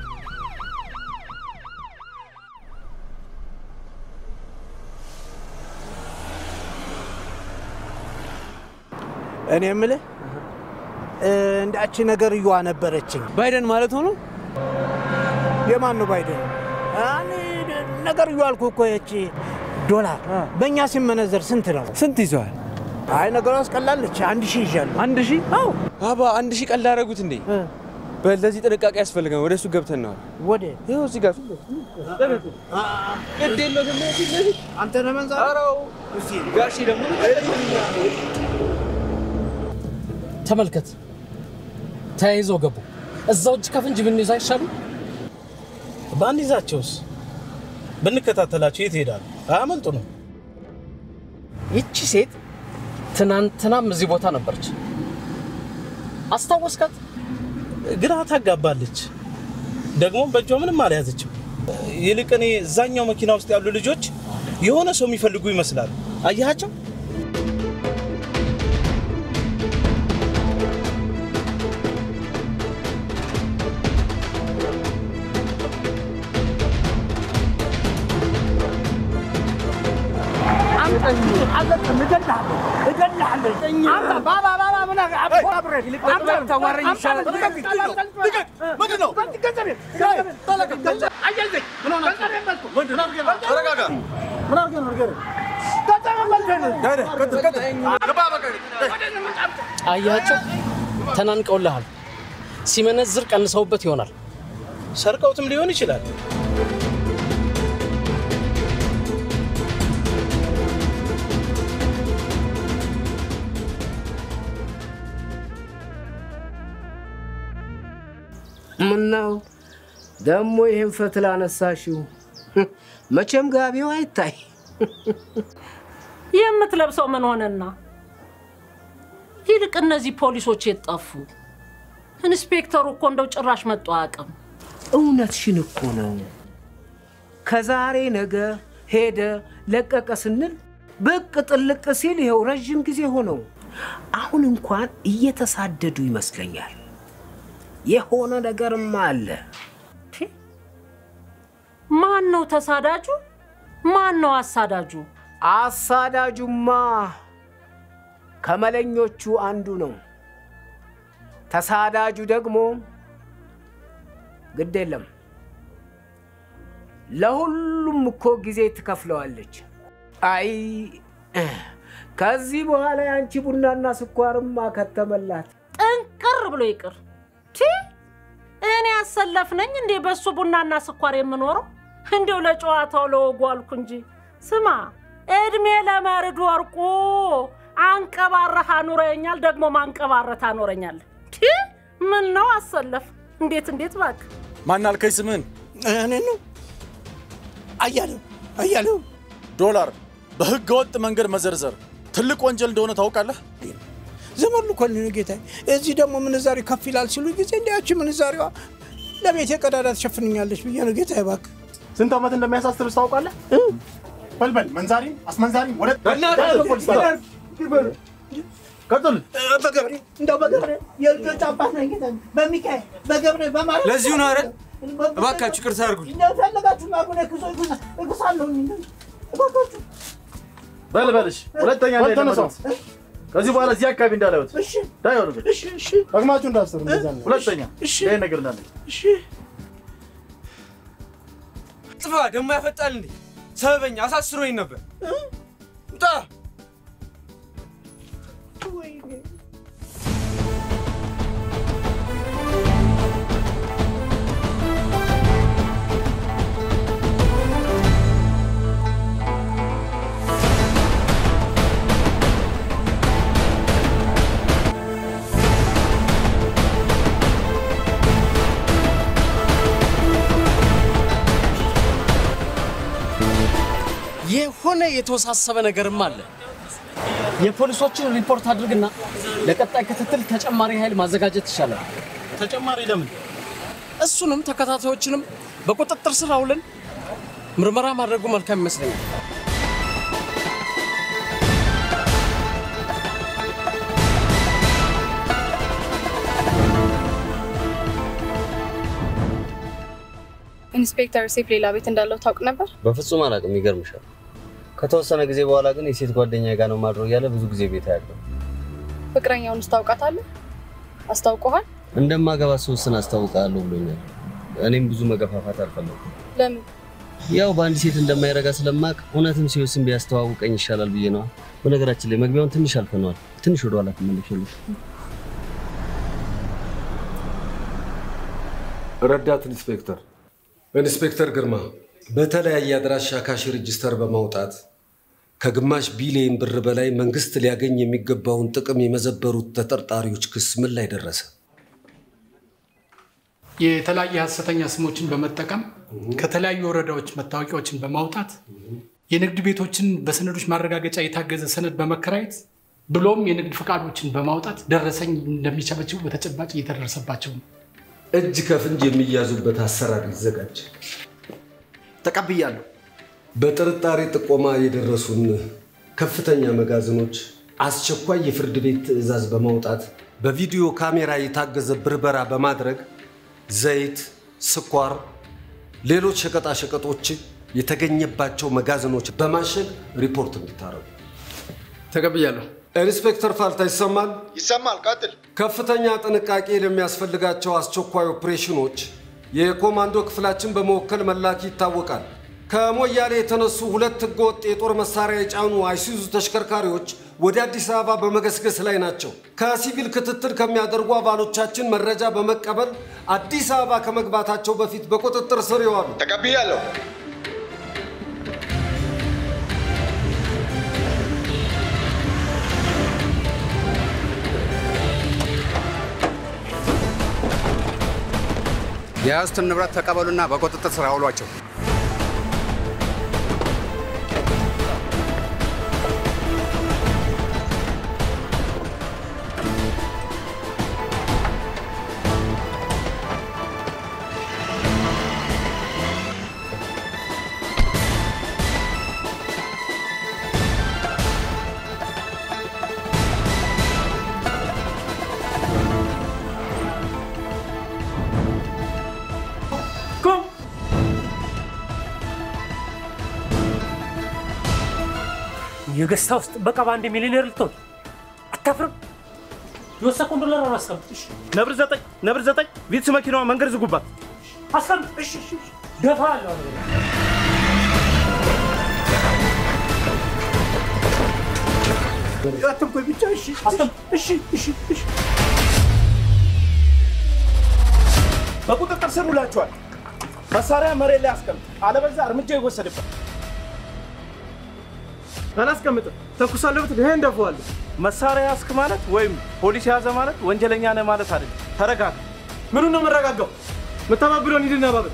Speaker 12: እኔ የምልህ እንዳቺ ነገር እዩዋ ነበረችኝ። ባይደን ማለት ሆኖ የማን ነው ባይደን? ነገር እዩ አልኩ እኮ ይቺ ዶላር በእኛ ሲመነዘር ስንት ነው?
Speaker 14: ስንት ይዘዋል?
Speaker 12: አይ ነገሯ አስቀላለች። አንድ ሺህ ይዣለሁ።
Speaker 14: አንድ ሺህ?
Speaker 12: አዎ።
Speaker 14: አባ አንድ ሺህ ቀላል አደረጉት እንዴ? በለዚህ ጥንቃቄ ያስፈልጋል። ወደ እሱ ገብተን ነው።
Speaker 12: ወደ
Speaker 14: ይኸው እዚህ ጋር
Speaker 12: አንተ ነህ መንዛ
Speaker 14: ጋሺ ደግሞ
Speaker 1: ተመልከት፣ ተያይዘው ገቡ። እዛው እጅ ከፍንጅ ብንይዝ አይሻሉ?
Speaker 15: ባንይዛቸውስ? ብንከታተላቸው የት ይሄዳሉ? አያመልጡ ነው።
Speaker 1: ይቺ ሴት ትናንትናም እዚህ ቦታ ነበረች። አስታወስካት?
Speaker 15: ግራ ታጋባለች። ደግሞ በእጇ ምንም አልያዘችም። ይልቅ እኔ እዛኛው መኪና ውስጥ ያሉ ልጆች የሆነ ሰው የሚፈልጉ ይመስላሉ። አየሃቸው?
Speaker 1: አያቸው ተናንቀውልሃል። ሲመነዝር ቀንሰውበት ይሆናል።
Speaker 15: ሰርቀውትም ሊሆን ይችላል።
Speaker 16: ምነው ደግሞ ይህን ፈትል አነሳሽው? መቼም ጋቢው አይታይ።
Speaker 19: የምትለብሰው ምን ሆነና? ይልቅ እነዚህ ፖሊሶች የት ጠፉ? ኢንስፔክተሩ እኮ እንደው ጭራሽ መጡ አያውቅም።
Speaker 16: እውነትሽን እኮ ነው። ከዛሬ ነገ ሄደ ለቀቀ ስንል ብቅ ጥልቅ ሲል ይኸው ረዥም ጊዜ ሆነው። አሁን እንኳን እየተሳደዱ ይመስለኛል። የሆነ ነገርማ አለ።
Speaker 19: ማን ነው ተሳዳጁ? ማን ነው አሳዳጁ?
Speaker 16: አሳዳጁማ ከመለኞቹ አንዱ ነው። ተሳዳጁ ደግሞ ግድ የለም ለሁሉም እኮ ጊዜ ትከፍለዋለች። አይ ከዚህ በኋላ የአንቺ ቡናና ስኳርማ ከተመላት።
Speaker 19: ጥንቅር ብሎ ይቅር። ቲ እኔ ያሰለፍ ነኝ እንዴ በሱ ቡናና ስኳር የምኖረው? እንደው ለጨዋታው ለወጉ አልኩ እንጂ። ስማ እድሜ ለመርድ ወርቁ አንቀባረህ አኑረኛል፣ ደግሞ ማንቀባረት አኖረኛል። ቲ ምን ነው አሰለፍ? እንዴት እንዴት እባክህ
Speaker 20: ማን አልከኝ ስምህን?
Speaker 12: እኔ ነው አያሌው አያሌው
Speaker 20: ዶላር በህገ ወጥ መንገድ መዘርዘር ትልቅ ወንጀል እንደሆነ ታውቃለህ?
Speaker 12: ዘመኑ እኮ ነው ጌታዬ። እዚህ ደግሞ ምንዛሬ ከፍ ይላል ሲሉ ጊዜ እንዲያቺ ምንዛሬዋ ለቤቴ ቀዳዳ ትሸፍንኛለች ብዬ ነው ጌታዬ። እባክህ
Speaker 15: ስንት ዓመት እንደሚያሳስርስ ታውቃለህ? በልበል መንዛሪም አስመንዛሪም ወደ ቀጥል።
Speaker 12: በገብሬ እንደው በገብሬ የልጆች አባት ነኝ ጌታዬ። በሚካኤል በገብሬ በማርያም
Speaker 14: ለዚሁ ነው አይደል? እባካችሁ ይቅርታ አድርጉልኝ።
Speaker 12: እንደፈለጋችሁ ማጉነ ክሶ እጉሳለሁ እባካችሁ
Speaker 15: በልበልሽ ሁለተኛ በል ተነሳው። ከዚህ በኋላ እዚህ አካባቢ እንዳላዩት
Speaker 12: እሺ
Speaker 15: ዳይ ወርዱ
Speaker 12: እሺ እሺ
Speaker 15: ደግማችሁ እንዳሰሩ እንደዛ ነው። ሁለተኛ
Speaker 12: እሺ
Speaker 15: ይሄ ነገር እንዳለ
Speaker 12: እሺ
Speaker 14: ጥፋ ደግሞ ያፈጣል እንዴ? ሰበበኛ አሳስሮኝ ነበር። ውጣ!
Speaker 4: የሆነ የተወሳሰበ ነገርም አለ። የፖሊሶችን ሪፖርት አድርግና ለቀጣይ ክትትል ተጨማሪ ኃይል ማዘጋጀት ይቻላል።
Speaker 20: ተጨማሪ ለምን?
Speaker 4: እሱንም ተከታታዮችንም በቁጥጥር ስር አውለን ምርመራ ማድረጉ መልካም ይመስለኛል።
Speaker 25: ኢንስፔክተር ሴፍ ሌላ ቤት እንዳለው ታውቅ ነበር?
Speaker 27: በፍጹም አላውቅም። ይገርምሻል። ከተወሰነ ጊዜ በኋላ ግን የሴት ጓደኛ ጋር ነው ማድረው እያለ ብዙ ጊዜ ቤት ያለው
Speaker 25: ፍቅረኛውን ታውቃታለህ? አስታውቀሃል?
Speaker 27: እንደማገባ ስወስን አስታውቃለሁ ብሎኛል። እኔም ብዙ መገፋፋት አልፈለኩም።
Speaker 25: ለምን?
Speaker 27: ያው በአንድ ሴት እንደማይረጋ ስለማቅ እውነትም ሲወስን ቢያስተዋውቀኝ ይሻላል ብዬ ነዋ። በነገራችን ላይ መግቢያውን ትንሽ አልፈነዋል። ትንሽ ወደኋላ ትመለሻለሽ።
Speaker 11: ረዳት ኢንስፔክተር ኢንስፔክተር ግርማ በተለያየ አድራሻ ካሽ ሬጅስተር በማውጣት ከግማሽ ቢሊዮን ብር በላይ መንግስት ሊያገኝ የሚገባውን ጥቅም የመዘበሩት ተጠርጣሪዎች ክስ ምን ላይ ደረሰ?
Speaker 6: የተለያየ ሀሰተኛ ስሞችን በመጠቀም ከተለያዩ ወረዳዎች መታወቂያዎችን በማውጣት የንግድ ቤቶችን በሰነዶች ማረጋገጫ የታገዘ ሰነድ በመከራየት ብሎም የንግድ ፈቃዶችን በማውጣት ደረሰኝ እንደሚቸበችቡ በተጨባጭ እየተደረሰባቸው ነው።
Speaker 11: እጅ ከፍንጅ የሚያዙበት አሰራር ይዘጋጅ።
Speaker 8: ተቀብያለሁ።
Speaker 11: በጥርጣሬ ጥቆማ የደረሱን ከፍተኛ መጋዘኖች አስቸኳይ የፍርድ ቤት ትዕዛዝ በማውጣት በቪዲዮ ካሜራ የታገዘ ብርበራ በማድረግ ዘይት፣ ስኳር፣ ሌሎች ሸቀጣሸቀጦች የተገኘባቸው መጋዘኖች በማሸግ ሪፖርት እንዲታረጉ
Speaker 8: ተቀብያለሁ።
Speaker 11: ኢንስፔክተር ፋልታ ይሰማል?
Speaker 5: ይሰማል። ቀጥል።
Speaker 11: ከፍተኛ ጥንቃቄ ለሚያስፈልጋቸው አስቸኳይ ኦፕሬሽኖች የኮማንዶ ክፍላችን በመወከል መላክ ይታወቃል። ከሞያሌ የተነሱ ሁለት ህገወጥ የጦር መሳሪያ የጫኑ አይሱዙ ተሽከርካሪዎች ወደ አዲስ አበባ በመገስገስ ላይ ናቸው። ከሲቪል ክትትል ከሚያደርጉ አባሎቻችን መረጃ በመቀበል አዲስ አበባ ከመግባታቸው በፊት በቁጥጥር ስር ይዋሉ።
Speaker 5: ተቀብያለሁ።
Speaker 13: የያዙትን ንብረት ተቀበሉና በቁጥጥር ስር አውሏቸው።
Speaker 19: የገስታ ውስጥ ጥበቃ በአንድ ሚሊዮኔር ልትሆን አታፍርም? የወሰድኩን ዶላር አላስቀምጥ።
Speaker 15: ነብር ዘጠኝ ነብር ዘጠኝ ቪትስ መኪናዋ መንገድ ዝጉባት።
Speaker 19: አስቀምጥ። እሺ፣ እሺ፣ እሺ። ደፋ አለው
Speaker 15: አትንኮይ ብቻ። እሺ፣ እሺ፣ እሺ፣ እሺ። በቁጥጥር ስር ውላችኋል። መሳሪያ መሬት ላይ አስቀምጥ፣ አለበለዚያ እርምጃ ይወሰድበት። አላስቀምጥም። ተኩሳለሁ ብትል ይሄ እንደፈዋለሁ። መሳሪያ ያስክ ማለት ወይም ፖሊስ የያዘ ማለት ወንጀለኛ ነህ ማለት አይደለም። ተረጋጋ። ምኑን ነው የምረጋጋው? የምተባብረውን ሂድና ባብል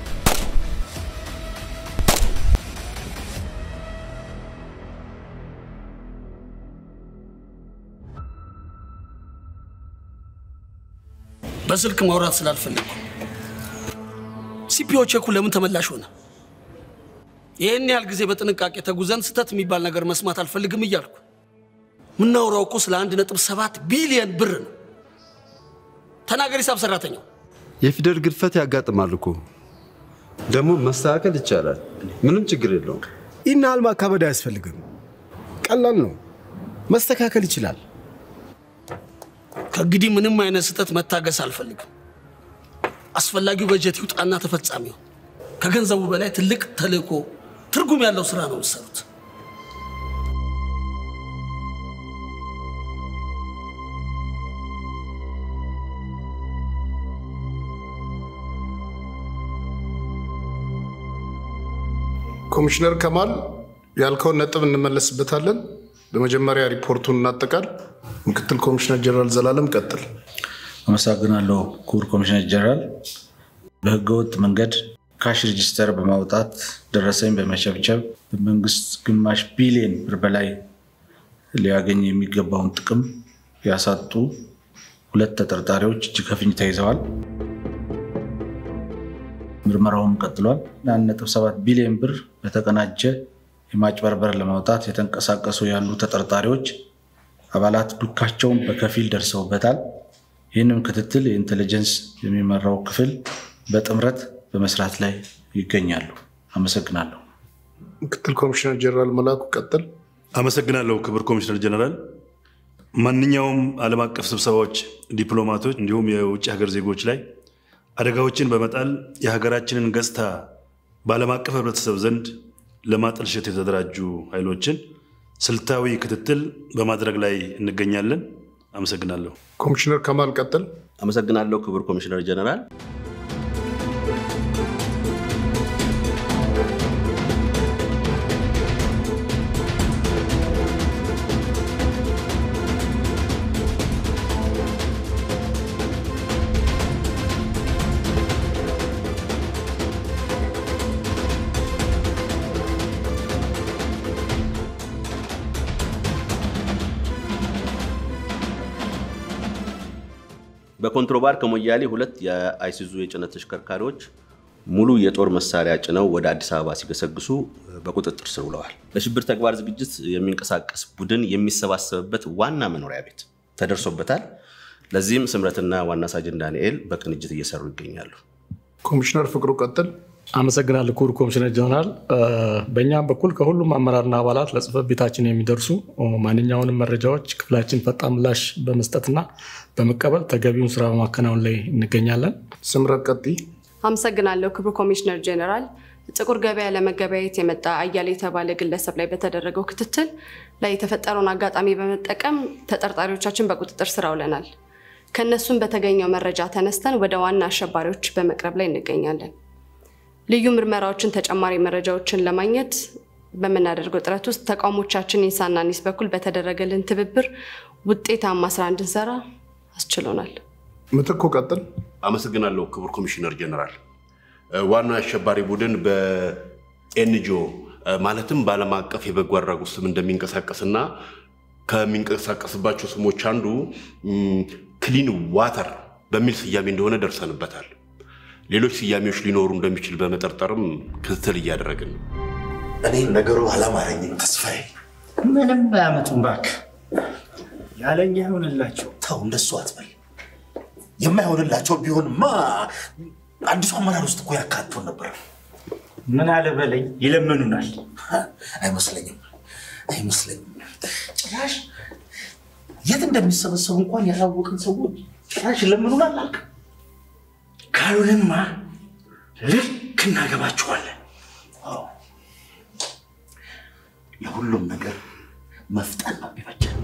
Speaker 8: በስልክ ማውራት ስላልፈለግኩ ሲፒኦ ቼኩ ለምን ተመላሽ ሆነ? ይህን ያህል ጊዜ በጥንቃቄ ተጉዘን ስህተት የሚባል ነገር መስማት አልፈልግም እያልኩ የምናወራው እኮ ስለ አንድ ነጥብ ሰባት ቢሊየን ብር ነው። ተናገር ሂሳብ ሰራተኛው።
Speaker 17: የፊደል ግድፈት ያጋጥማል እኮ ደግሞ መስተካከል ይቻላል። ምንም ችግር የለውም።
Speaker 12: ይህን ያህል ማካበድ አያስፈልግም። ቀላል ነው፣ መስተካከል ይችላል።
Speaker 8: ከእንግዲህ ምንም አይነት ስህተት መታገስ አልፈልግም። አስፈላጊው በጀት ይውጣና ተፈጻሚው ከገንዘቡ በላይ ትልቅ ተልእኮ ትርጉም ያለው ስራ ነው የምትሰሩት።
Speaker 3: ኮሚሽነር ከማል ያልከውን ነጥብ እንመለስበታለን። በመጀመሪያ ሪፖርቱን እናጠቃል። ምክትል ኮሚሽነር ጀነራል ዘላለም ቀጥል።
Speaker 2: አመሰግናለሁ ክቡር ኮሚሽነር ጀነራል። በህገወጥ መንገድ ካሽ ሬጂስተር በማውጣት ደረሰኝ በመቸብቸብ በመንግስት ግማሽ ቢሊዮን ብር በላይ ሊያገኝ የሚገባውን ጥቅም ያሳጡ ሁለት ተጠርጣሪዎች እጅ ከፍንጅ ተይዘዋል። ምርመራውም ቀጥሏል። 1.7 ቢሊዮን ብር በተቀናጀ የማጭበርበር ለማውጣት የተንቀሳቀሱ ያሉ ተጠርጣሪዎች አባላት ዱካቸውን በከፊል ደርሰውበታል። ይህንም ክትትል የኢንቴሊጀንስ የሚመራው ክፍል በጥምረት በመስራት ላይ ይገኛሉ። አመሰግናለሁ።
Speaker 3: ምክትል ኮሚሽነር ጀነራል መላኩ ቀጥል።
Speaker 5: አመሰግናለሁ ክቡር ኮሚሽነር ጀነራል። ማንኛውም ዓለም አቀፍ ስብሰባዎች፣ ዲፕሎማቶች እንዲሁም የውጭ ሀገር ዜጎች ላይ አደጋዎችን በመጣል የሀገራችንን ገጽታ በዓለም አቀፍ ህብረተሰብ ዘንድ ለማጠልሸት የተደራጁ ኃይሎችን ስልታዊ ክትትል በማድረግ ላይ እንገኛለን። አመሰግናለሁ።
Speaker 3: ኮሚሽነር ከማል ቀጥል።
Speaker 27: አመሰግናለሁ ክቡር ኮሚሽነር ጀነራል። በኮንትሮባንድ ከሞያሌ ሁለት የአይሱዙ የጭነት ተሽከርካሪዎች ሙሉ የጦር መሳሪያ ጭነው ወደ አዲስ አበባ ሲገሰግሱ በቁጥጥር ስር ውለዋል። ለሽብር ተግባር ዝግጅት የሚንቀሳቀስ ቡድን የሚሰባሰብበት ዋና መኖሪያ ቤት ተደርሶበታል። ለዚህም ስምረትና ዋና ሳጅን ዳንኤል በቅንጅት እየሰሩ ይገኛሉ።
Speaker 3: ኮሚሽነር ፍቅሩ ቀጥል።
Speaker 6: አመሰግናለሁ ክቡር ኮሚሽነር ጀነራል። በእኛም በኩል ከሁሉም አመራርና አባላት ለጽህፈት ቤታችን የሚደርሱ ማንኛውንም መረጃዎች ክፍላችን ፈጣን ምላሽ በመስጠትና በመቀበል ተገቢውን ስራ በማከናወን ላይ እንገኛለን።
Speaker 3: ስምረት ቀጥይ።
Speaker 25: አመሰግናለሁ ክቡር ኮሚሽነር ጄኔራል። ጥቁር ገበያ ለመገበያየት የመጣ አያሌ የተባለ ግለሰብ ላይ በተደረገው ክትትል ላይ የተፈጠረውን አጋጣሚ በመጠቀም ተጠርጣሪዎቻችን በቁጥጥር ስር አውለናል። ከእነሱም በተገኘው መረጃ ተነስተን ወደ ዋና አሸባሪዎች በመቅረብ ላይ እንገኛለን። ልዩ ምርመራዎችን፣ ተጨማሪ መረጃዎችን ለማግኘት በምናደርገው ጥረት ውስጥ ተቋሞቻችን ኢንሳና ኒስ በኩል በተደረገልን ትብብር ውጤታማ ስራ እንድንሰራ አስችሎናል።
Speaker 3: ምትኩ ቀጥል።
Speaker 9: አመሰግናለሁ ክቡር ኮሚሽነር ጀነራል። ዋናው የአሸባሪ ቡድን በኤንጂኦ ማለትም በዓለም አቀፍ የበጎ አድራጎት ስም እንደሚንቀሳቀስና ከሚንቀሳቀስባቸው ስሞች አንዱ ክሊን ዋተር በሚል ስያሜ እንደሆነ ደርሰንበታል። ሌሎች ስያሜዎች ሊኖሩ እንደሚችል በመጠርጠርም ክትትል እያደረግን ነው።
Speaker 2: እኔ ነገሩ አላማረኝም ተስፋዬ።
Speaker 10: ምንም አያመጡም እባክህ። ያለኛ ይሆንላቸው።
Speaker 2: ተው እንደሱ አትበል። የማይሆንላቸው ቢሆንማ አዲሱ አመራር ውስጥ እኮ ያካቱን ነበር።
Speaker 10: ምን አለ በለኝ፣ ይለምኑናል።
Speaker 2: አይመስለኝም፣ አይመስለኝም። ጭራሽ የት እንደሚሰበሰቡ እንኳን ያላወቅን ሰዎች ጭራሽ ይለምኑናል አልክ።
Speaker 10: ካሉንማ ልክ እናገባቸዋለን።
Speaker 2: ለሁሉም ነገር መፍጠን ነው የሚበጀን።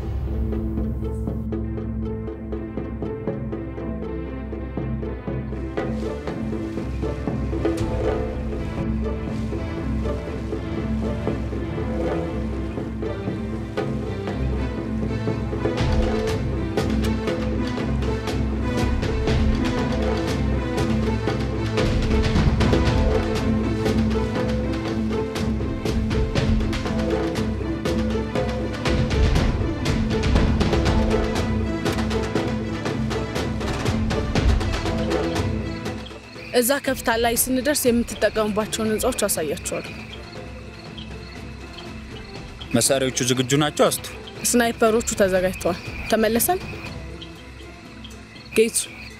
Speaker 21: እዛ ከፍታ ላይ ስንደርስ የምትጠቀሙባቸውን ህንፃዎች አሳያቸዋለሁ።
Speaker 22: መሳሪያዎቹ ዝግጁ ናቸው? አስቱ
Speaker 21: ስናይፐሮቹ ተዘጋጅተዋል። ተመለሰን። ጌቱ፣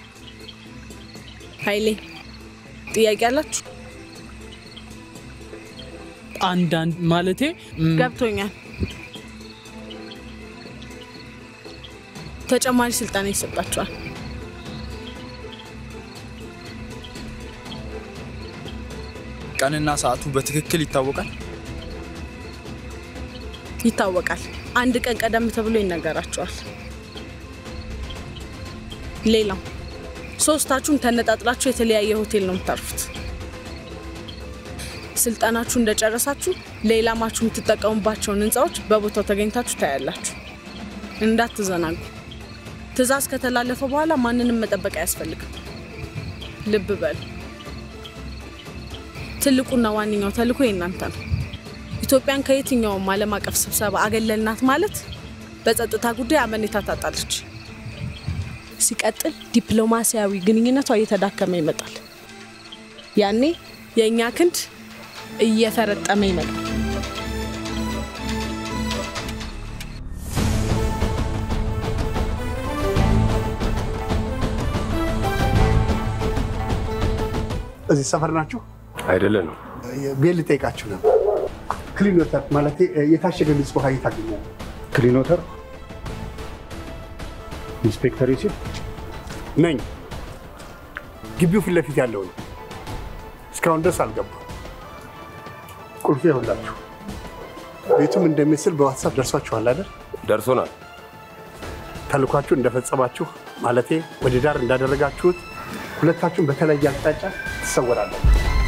Speaker 21: ኃይሌ ጥያቄ አላችሁ?
Speaker 14: አንዳንድ ማለቴ
Speaker 21: ገብቶኛል። ተጨማሪ ስልጠና ይሰጣቸዋል።
Speaker 14: ቀንና ሰዓቱ በትክክል ይታወቃል?
Speaker 21: ይታወቃል። አንድ ቀን ቀደም ተብሎ ይነገራቸዋል። ሌላው ሶስታችሁም ተነጣጥላችሁ የተለያየ ሆቴል ነው የምታርፉት። ስልጠናችሁ እንደጨረሳችሁ ለኢላማችሁ የምትጠቀሙባቸውን ህንፃዎች በቦታው ተገኝታችሁ ታያላችሁ። እንዳትዘናጉ። ትዕዛዝ ከተላለፈ በኋላ ማንንም መጠበቅ አያስፈልግም። ልብ በል። ትልቁና ዋነኛው ተልእኮ የእናንተ ነው። ኢትዮጵያን ከየትኛውም ዓለም አቀፍ ስብሰባ አገለልናት ማለት በጸጥታ ጉዳይ አመኔታ ታጣለች። ሲቀጥል ዲፕሎማሲያዊ ግንኙነቷ እየተዳከመ ይመጣል። ያኔ የእኛ ክንድ እየፈረጠመ ይመጣል።
Speaker 1: እዚህ ሰፈር ናችሁ?
Speaker 7: አይደለንም።
Speaker 1: ቤት ልጠይቃችሁ ነው። ክሊኖተር ማለት የታሸገ ንጹህ ውሃ የታገኛል?
Speaker 7: ክሊኖተር ኢንስፔክተር ዩሲፍ
Speaker 1: ነኝ። ግቢው ፊት ለፊት ያለው ነው። እስካሁን ድረስ አልገባም። ቁልፍ ይኸውላችሁ። ቤቱም እንደሚመስል በዋትሳፕ ደርሷችኋል አይደል?
Speaker 7: ደርሶናል።
Speaker 1: ተልኳችሁ እንደፈጸማችሁ ማለቴ ወደ ዳር እንዳደረጋችሁት ሁለታችሁም በተለያየ አቅጣጫ ትሰወራላችሁ።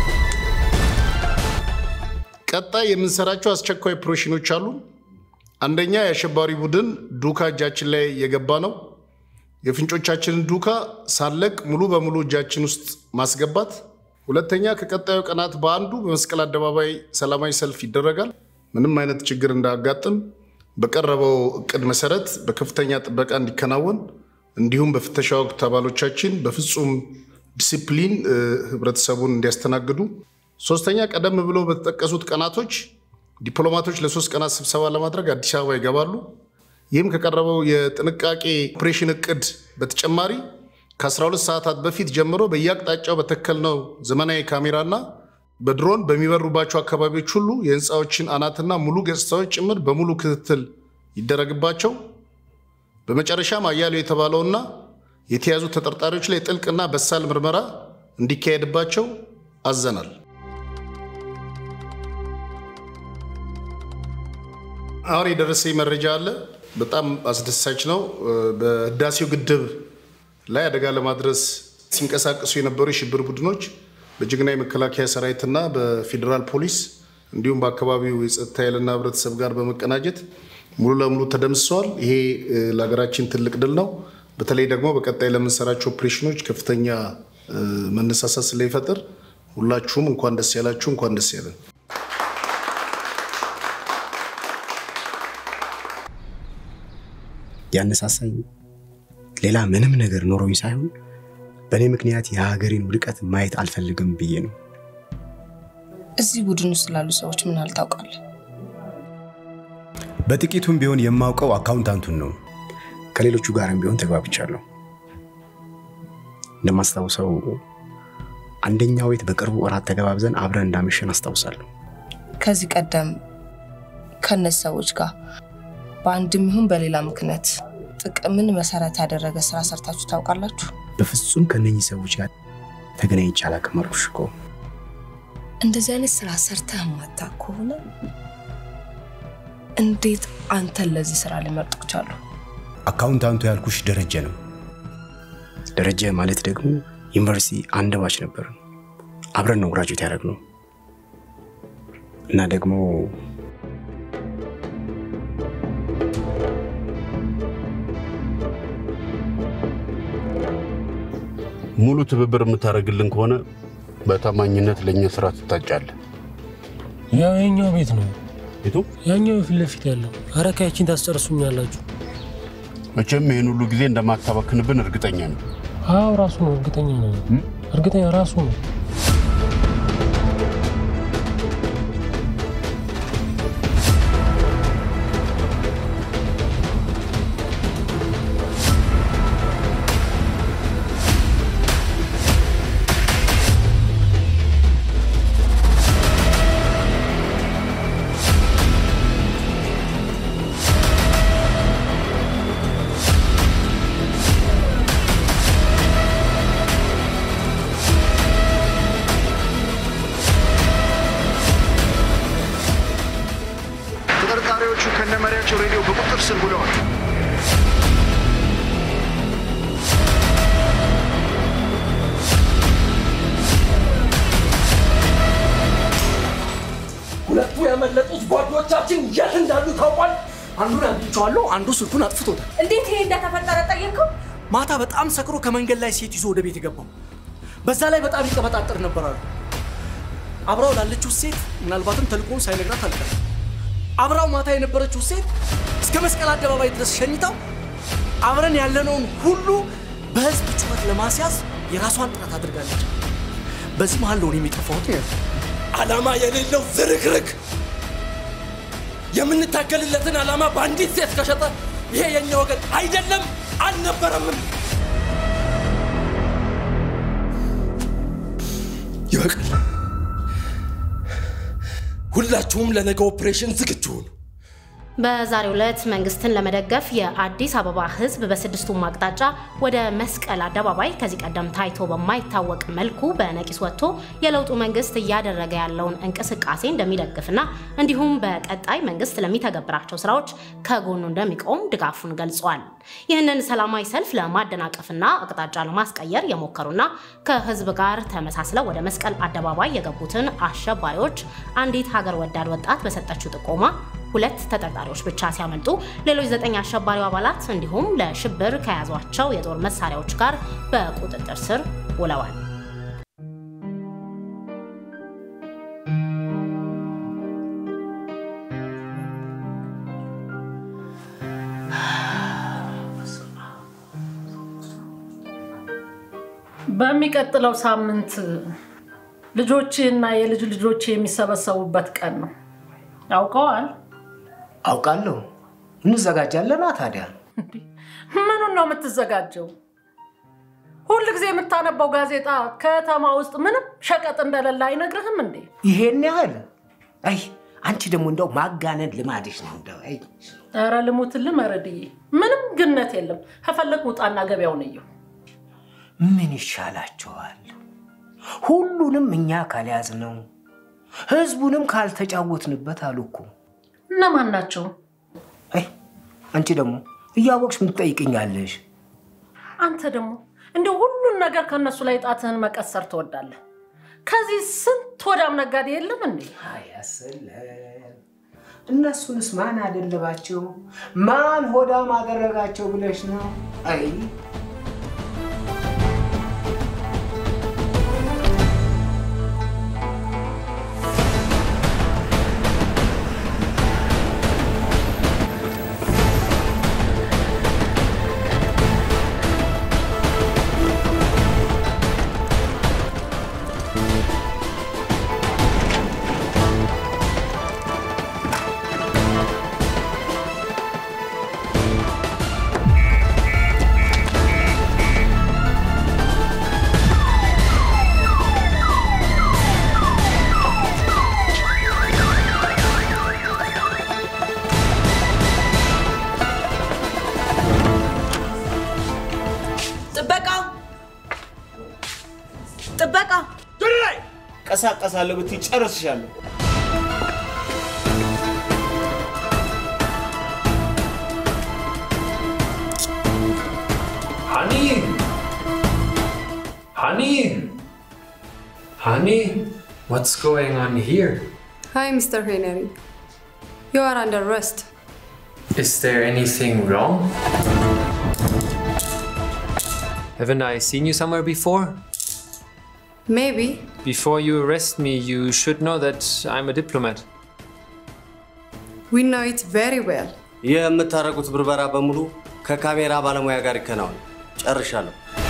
Speaker 3: ቀጣይ የምንሰራቸው አስቸኳይ ኦፕሬሽኖች አሉ። አንደኛ የአሸባሪ ቡድን ዱካ እጃችን ላይ የገባ ነው። የፍንጮቻችንን ዱካ ሳለቅ ሙሉ በሙሉ እጃችን ውስጥ ማስገባት። ሁለተኛ ከቀጣዩ ቀናት በአንዱ በመስቀል አደባባይ ሰላማዊ ሰልፍ ይደረጋል። ምንም አይነት ችግር እንዳያጋጥም በቀረበው እቅድ መሰረት በከፍተኛ ጥበቃ እንዲከናወን እንዲሁም በፍተሻ ወቅት አባሎቻችን በፍጹም ዲሲፕሊን ህብረተሰቡን እንዲያስተናግዱ። ሶስተኛ ቀደም ብሎ በተጠቀሱት ቀናቶች ዲፕሎማቶች ለሶስት ቀናት ስብሰባ ለማድረግ አዲስ አበባ ይገባሉ። ይህም ከቀረበው የጥንቃቄ ኦፕሬሽን እቅድ በተጨማሪ ከ12 ሰዓታት በፊት ጀምሮ በየአቅጣጫው በተከልነው ዘመናዊ ካሜራና በድሮን በሚበሩባቸው አካባቢዎች ሁሉ የህንፃዎችን አናትና ሙሉ ገጽታዎች ጭምር በሙሉ ክትትል ይደረግባቸው። በመጨረሻም አያሌው የተባለውና የተያዙ ተጠርጣሪዎች ላይ ጥልቅና በሳል ምርመራ እንዲካሄድባቸው አዘናል። አሁን የደረሰኝ መረጃ አለ። በጣም አስደሳች ነው። በህዳሴው ግድብ ላይ አደጋ ለማድረስ ሲንቀሳቀሱ የነበሩ የሽብር ቡድኖች በጀግና የመከላከያ ሰራዊትና በፌዴራል ፖሊስ እንዲሁም በአካባቢው የጸጥታ ኃይልና ህብረተሰብ ጋር በመቀናጀት ሙሉ ለሙሉ ተደምስሰዋል። ይሄ ለሀገራችን ትልቅ ድል ነው። በተለይ ደግሞ በቀጣይ ለምንሰራቸው ኦፕሬሽኖች ከፍተኛ መነሳሳት ስለሚፈጥር ሁላችሁም እንኳን ደስ ያላችሁ፣ እንኳን ደስ ያለን።
Speaker 16: ያነሳሳኝ ሌላ ምንም ነገር ኖሮኝ ሳይሆን በእኔ ምክንያት የሀገሬን ውድቀት ማየት አልፈልግም ብዬ ነው።
Speaker 18: እዚህ ቡድን ውስጥ ላሉ ሰዎች ምን አልታውቃለህ?
Speaker 16: በጥቂቱም ቢሆን የማውቀው አካውንታንቱን ነው። ከሌሎቹ ጋርም ቢሆን ተግባብቻለሁ። እንደማስታውሰው አንደኛው ቤት በቅርቡ እራት ተገባብዘን አብረን እንዳመሸን አስታውሳለሁ።
Speaker 18: ከዚህ ቀደም ከእነዚህ ሰዎች ጋር በአንድም ይሁን በሌላ ምክንያት ጥቅምን መሰረት ያደረገ ስራ ሰርታችሁ ታውቃላችሁ?
Speaker 16: በፍጹም ከነኚህ ሰዎች ጋር ተገናኝቼ አላውቅም አልኩሽ እኮ።
Speaker 18: እንደዚህ አይነት ስራ ሰርተህ ማታ ከሆነ እንዴት አንተን ለዚህ ስራ ሊመርጡ ቻሉ?
Speaker 16: አካውንታንቱ ያልኩሽ ደረጀ ነው። ደረጀ ማለት ደግሞ ዩኒቨርሲቲ አንድ ባች ነበር። አብረን ነው ግራጁዌት ያደረግነው እና ደግሞ
Speaker 9: ሙሉ ትብብር የምታደርግልን ከሆነ በታማኝነት ለእኛ ስራ ትታጫለህ።
Speaker 23: ያው የኛው ቤት ነው።
Speaker 9: ቤቱ
Speaker 23: ያኛው ፊት ለፊት ያለው አረካያችን ታስጨርሱኛላችሁ።
Speaker 9: መቼም ይህን ሁሉ ጊዜ እንደማታባክንብን እርግጠኛ ነው።
Speaker 23: አዎ ራሱ ነው። እርግጠኛ ነው። እርግጠኛ ራሱ ነው።
Speaker 3: ያላቸው ሬዲዮ በቁጥጥር ስር ውለዋል።
Speaker 8: ሁለቱ ያመለጡት ጓዶቻችን የት እንዳሉ ታውቋል። አንዱን አግኝቼዋለሁ፣ አንዱ ስልኩን አጥፍቶታል።
Speaker 4: እንዴት ይሄ እንደተፈጠረ ጠየቅከው?
Speaker 8: ማታ በጣም ሰክሮ ከመንገድ ላይ ሴት ይዞ ወደ ቤት የገባው በዛ ላይ በጣም ይቀበጣጠር ነበር አሉ። አብራው ላለችው ሴት ምናልባትም ተልእኮውን ሳይነግራት አልቀረም። አብራው ማታ የነበረችው ሴት እስከ መስቀል አደባባይ ድረስ ሸኝታው አብረን ያለነውን ሁሉ በህዝብ ጩኸት ለማስያዝ የራሷን ጥረት አድርጋለች። በዚህ መሀል ለሆነ የሚጠፋሁት ነው ያለው። ዓላማ የሌለው ዝርክርክ የምንታገልለትን ዓላማ በአንዲት ሴት ከሸጠ ይሄ የኛ ወገን አይደለም አልነበረምም። ይበቃል። ሁላችሁም ለነገ ኦፕሬሽን ዝግጁ ሁኑ።
Speaker 11: በዛሬው ዕለት መንግስትን ለመደገፍ የአዲስ አበባ ህዝብ በስድስቱም አቅጣጫ ወደ መስቀል አደባባይ ከዚህ ቀደም ታይቶ በማይታወቅ መልኩ በነቂስ ወጥቶ የለውጡ መንግስት እያደረገ ያለውን እንቅስቃሴ እንደሚደግፍና እንዲሁም በቀጣይ መንግስት ለሚተገብራቸው ስራዎች ከጎኑ እንደሚቆም ድጋፉን ገልጿል። ይህንን ሰላማዊ ሰልፍ ለማደናቀፍና አቅጣጫ ለማስቀየር የሞከሩና ከህዝብ ጋር ተመሳስለው ወደ መስቀል አደባባይ የገቡትን አሸባሪዎች አንዲት ሀገር ወዳድ ወጣት በሰጠችው ጥቆማ ሁለት ተጠርጣሪዎች ብቻ ሲያመልጡ ሌሎች ዘጠኝ አሸባሪው አባላት እንዲሁም ለሽብር ከያዟቸው የጦር መሳሪያዎች ጋር በቁጥጥር ስር ውለዋል።
Speaker 13: በሚቀጥለው ሳምንት ልጆችና የልጅ ልጆች የሚሰበሰቡበት ቀን ነው። ያውቀዋል?
Speaker 12: አውቃለሁ። እንዘጋጃለና ታዲያ
Speaker 13: ምኑን ነው የምትዘጋጀው? ሁል ጊዜ የምታነባው ጋዜጣ ከተማ ውስጥ ምንም ሸቀጥ እንደሌለ አይነግርህም እንዴ?
Speaker 12: ይሄን ያህል? አይ አንቺ ደግሞ እንደው ማጋነን ልማድሽ ነው። እንደው አይ
Speaker 13: ኧረ ልሙትልህ መረድዬ፣ ምንም ግነት የለም። ከፈለግ ውጣና ገበያውን እየው።
Speaker 12: ምን ይሻላቸዋል? ሁሉንም እኛ ካልያዝ ነው ህዝቡንም ካልተጫወትንበት አሉ እኮ።
Speaker 13: እነማን ናቸው?
Speaker 12: አይ አንቺ ደግሞ እያወቅሽ ምን ትጠይቅኛለሽ?
Speaker 13: አንተ ደግሞ እንደ ሁሉን ነገር ከእነሱ ላይ ጣትህን መቀሰር ትወዳለህ። ከዚህ ስንት ወዳም ነጋዴ የለም እንዴ?
Speaker 12: አያስለም። እነሱንስ ማን አደለባቸው? ማን ሆዳም አደረጋቸው ብለሽ ነው? አይ
Speaker 4: ጥበቃ ጥበቃ
Speaker 10: ቀሳቀሳለሁ ብትይ ጨርስሻለሁ።
Speaker 23: Honey! Honey! Honey, what's going on here?
Speaker 25: Hi, Mr. Henry. You are under arrest.
Speaker 23: Is there anything wrong? Haven't I seen you somewhere before?
Speaker 25: Maybe.
Speaker 23: Before you arrest me, you should know that I'm a diplomat.
Speaker 25: We know it very well.
Speaker 19: ይህ የምታደርጉት ብርበራ በሙሉ ከካሜራ ባለሙያ ጋር ይከናወን። ጨርሻለሁ።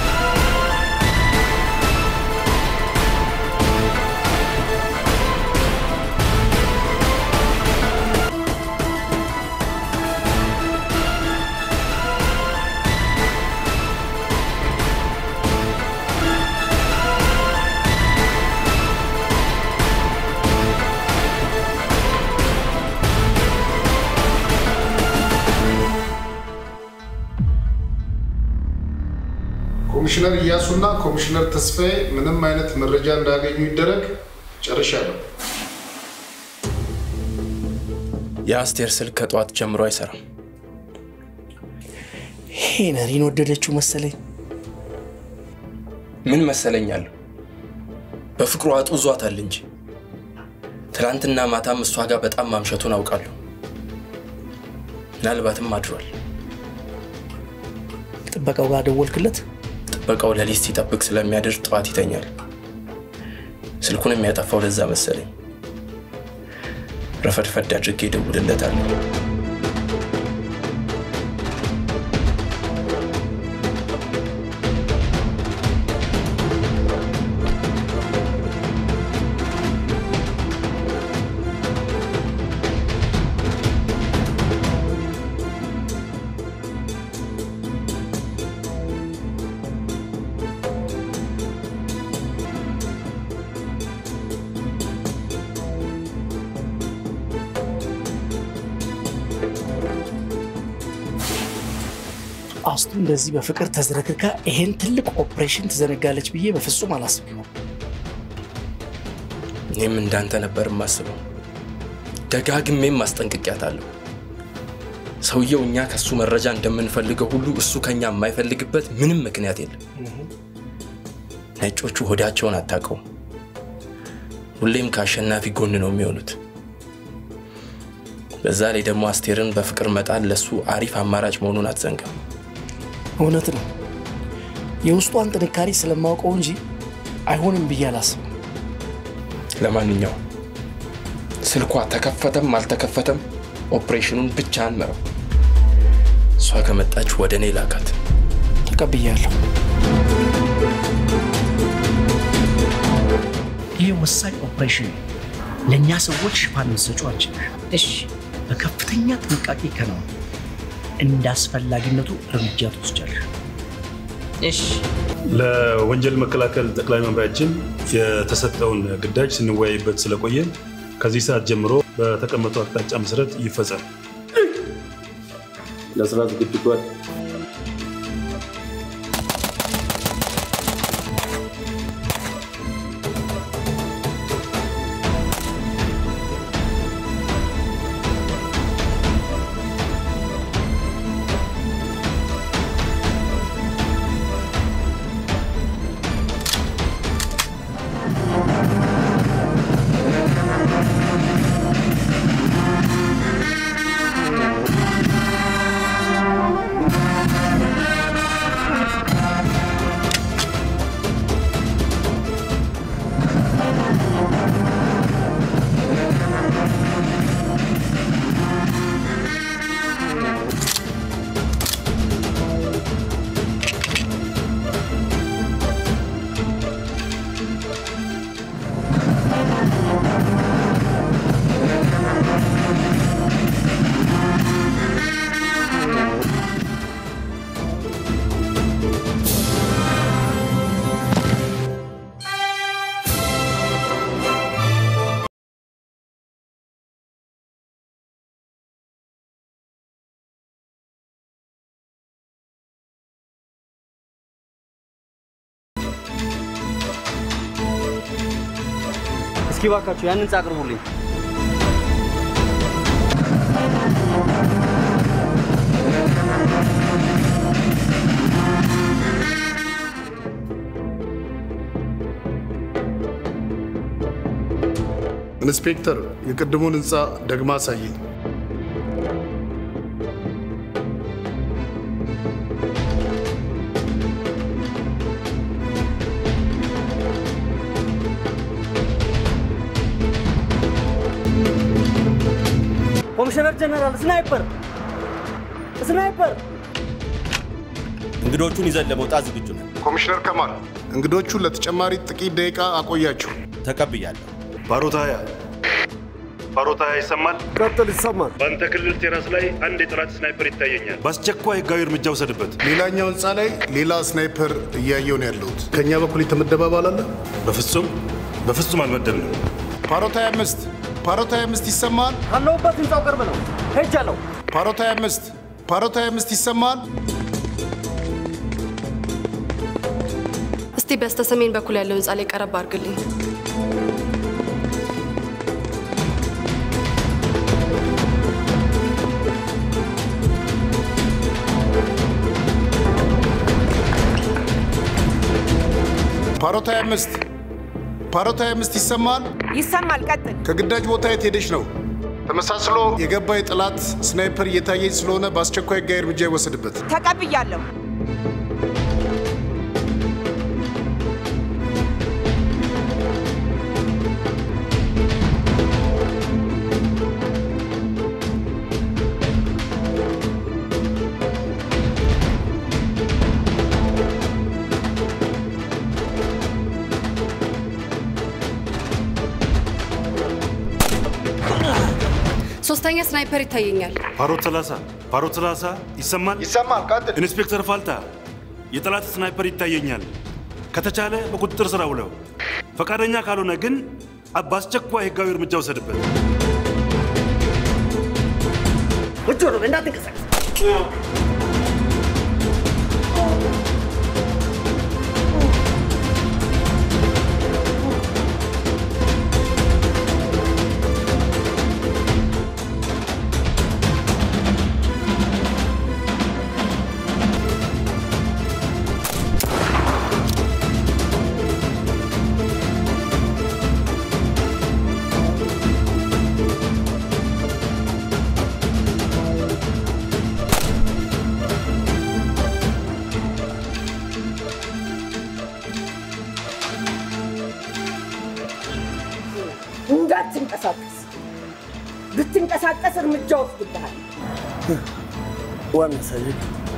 Speaker 3: ኮሚሽነር እያሱና ኮሚሽነር ተስፋዬ ምንም አይነት መረጃ እንዳገኙ ይደረግ። ጨርሻለሁ።
Speaker 5: የአስቴር ስልክ ከጠዋት ጀምሮ አይሰራም።
Speaker 12: ሄነሪን ወደደችው መሰለኝ።
Speaker 5: ምን መሰለኛለሁ በፍቅሩ አጡዟታል እንጂ ትናንትና ማታም እሷ ጋር በጣም ማምሸቱን አውቃለሁ። ምናልባትም አድሯል።
Speaker 12: ጥበቃው ጋር ደወልክለት?
Speaker 5: ጥበቃው ሌሊት ሲጠብቅ ስለሚያድር ጠዋት ይተኛል። ስልኩን የሚያጠፋው ለዛ መሰለኝ። ረፈድፈድ አድርጌ እደውልለታለሁ።
Speaker 12: አስቱ እንደዚህ በፍቅር ተዝረክርካ ይሄን ትልቅ ኦፕሬሽን ትዘነጋለች ብዬ በፍጹም አላስብም።
Speaker 5: እኔም እንዳንተ ነበር የማስበው። ደጋግሜም ማስጠንቅቂያታለሁ። ሰውየው እኛ ከሱ መረጃ እንደምንፈልገው ሁሉ እሱ ከኛ የማይፈልግበት ምንም ምክንያት የለም። ነጮቹ ሆዳቸውን አታውቀውም። ሁሌም ከአሸናፊ ጎን ነው የሚሆኑት። በዛ ላይ ደግሞ አስቴርን በፍቅር መጣል ለሱ አሪፍ አማራጭ መሆኑን አትዘንጋም።
Speaker 12: እውነት ነው። የውስጧን ጥንካሬ ስለማውቀው እንጂ አይሆንም ብዬ አላስብም።
Speaker 5: ለማንኛውም ስልኳ ተከፈተም አልተከፈተም ኦፕሬሽኑን ብቻ አንመረው። እሷ ከመጣች ወደ እኔ ላካት።
Speaker 12: ተቀብያለሁ።
Speaker 15: ይህ ወሳኝ ኦፕሬሽን ነው። ለእኛ ሰዎች ሽፋን የምትሰጪው አንቺ ነሽ። እሺ፣ በከፍተኛ ጥንቃቄ ከነውን እንደ አስፈላጊነቱ እርምጃ ትወስጃለሽ።
Speaker 17: እሺ።
Speaker 20: ለወንጀል መከላከል ጠቅላይ መምሪያችን የተሰጠውን ግዳጅ ስንወያይበት ስለቆየን ከዚህ ሰዓት ጀምሮ በተቀመጠው አቅጣጫ መሰረት ይፈጸም።
Speaker 7: ለስራ ዝግጁ ጓድ
Speaker 19: እስኪ ባካችሁ ያን ህንፃ አቅርቡልኝ።
Speaker 3: ኢንስፔክተር የቅድሙን ህንፃ ደግማ አሳየኝ።
Speaker 19: ኮሚሽነር ጀነራል ስናይፐር ስናይፐር
Speaker 9: እንግዶቹን ይዘን ለመውጣት ዝግጁ ነን።
Speaker 3: ኮሚሽነር ከማል እንግዶቹን ለተጨማሪ ጥቂት ደቂቃ አቆያችሁ።
Speaker 9: ተቀብያለሁ።
Speaker 20: ባሮታያ ባሮታያ ይሰማል?
Speaker 24: ቀጥል፣ ይሰማል።
Speaker 20: በአንተ ክልል ቴራስ ላይ አንድ የጠላት ስናይፐር ይታየኛል። በአስቸኳይ ህጋዊ እርምጃ ውሰድበት።
Speaker 3: ሌላኛው ህንፃ ላይ ሌላ ስናይፐር እያየው ነው ያለሁት። ከእኛ በኩል የተመደበ አባል አለ?
Speaker 20: በፍጹም በፍጹም አልመደብንም።
Speaker 3: ፓሮት 25 ፓሮት 25 ይሰማል?
Speaker 19: ካለሁበት ህንፃው ቅርብ ነው። ሄጃለሁ።
Speaker 3: ፓሮት 25 ፓሮት 25 ይሰማል?
Speaker 25: እስቲ በስተ ሰሜን በኩል ያለው ህንፃ ላይ ቀረብ አድርግልኝ።
Speaker 3: ፓሮት 25 ፓሮት 25 ይሰማል?
Speaker 2: ይሰማል። ቀጥል።
Speaker 3: ከግዳጅ ቦታ የት ሄደች ነው? ተመሳስሎ የገባ የጠላት ስናይፐር እየታየኝ ስለሆነ በአስቸኳይ ሕጋዊ እርምጃ ይወሰድበት።
Speaker 2: ተቀብያለሁ።
Speaker 25: ሶስተኛ ስናይፐር ይታየኛል።
Speaker 20: ፓሮት 30 ፓሮት 30 ይሰማል?
Speaker 3: ይሰማል። ቀጥል።
Speaker 20: ኢንስፔክተር ፋልታ የጠላት ስናይፐር ይታየኛል። ከተቻለ በቁጥጥር ስር አውለው፣ ፈቃደኛ ካልሆነ ግን በአስቸኳይ ህጋዊ እርምጃ ውሰድበት።
Speaker 2: እጆ ነው እንዳትንቀሳቀስ። እንዳትንቀሳቀስ። ብትንቀሳቀስ እርምጃ ወስድብሃል።
Speaker 12: ዋና ሰይድ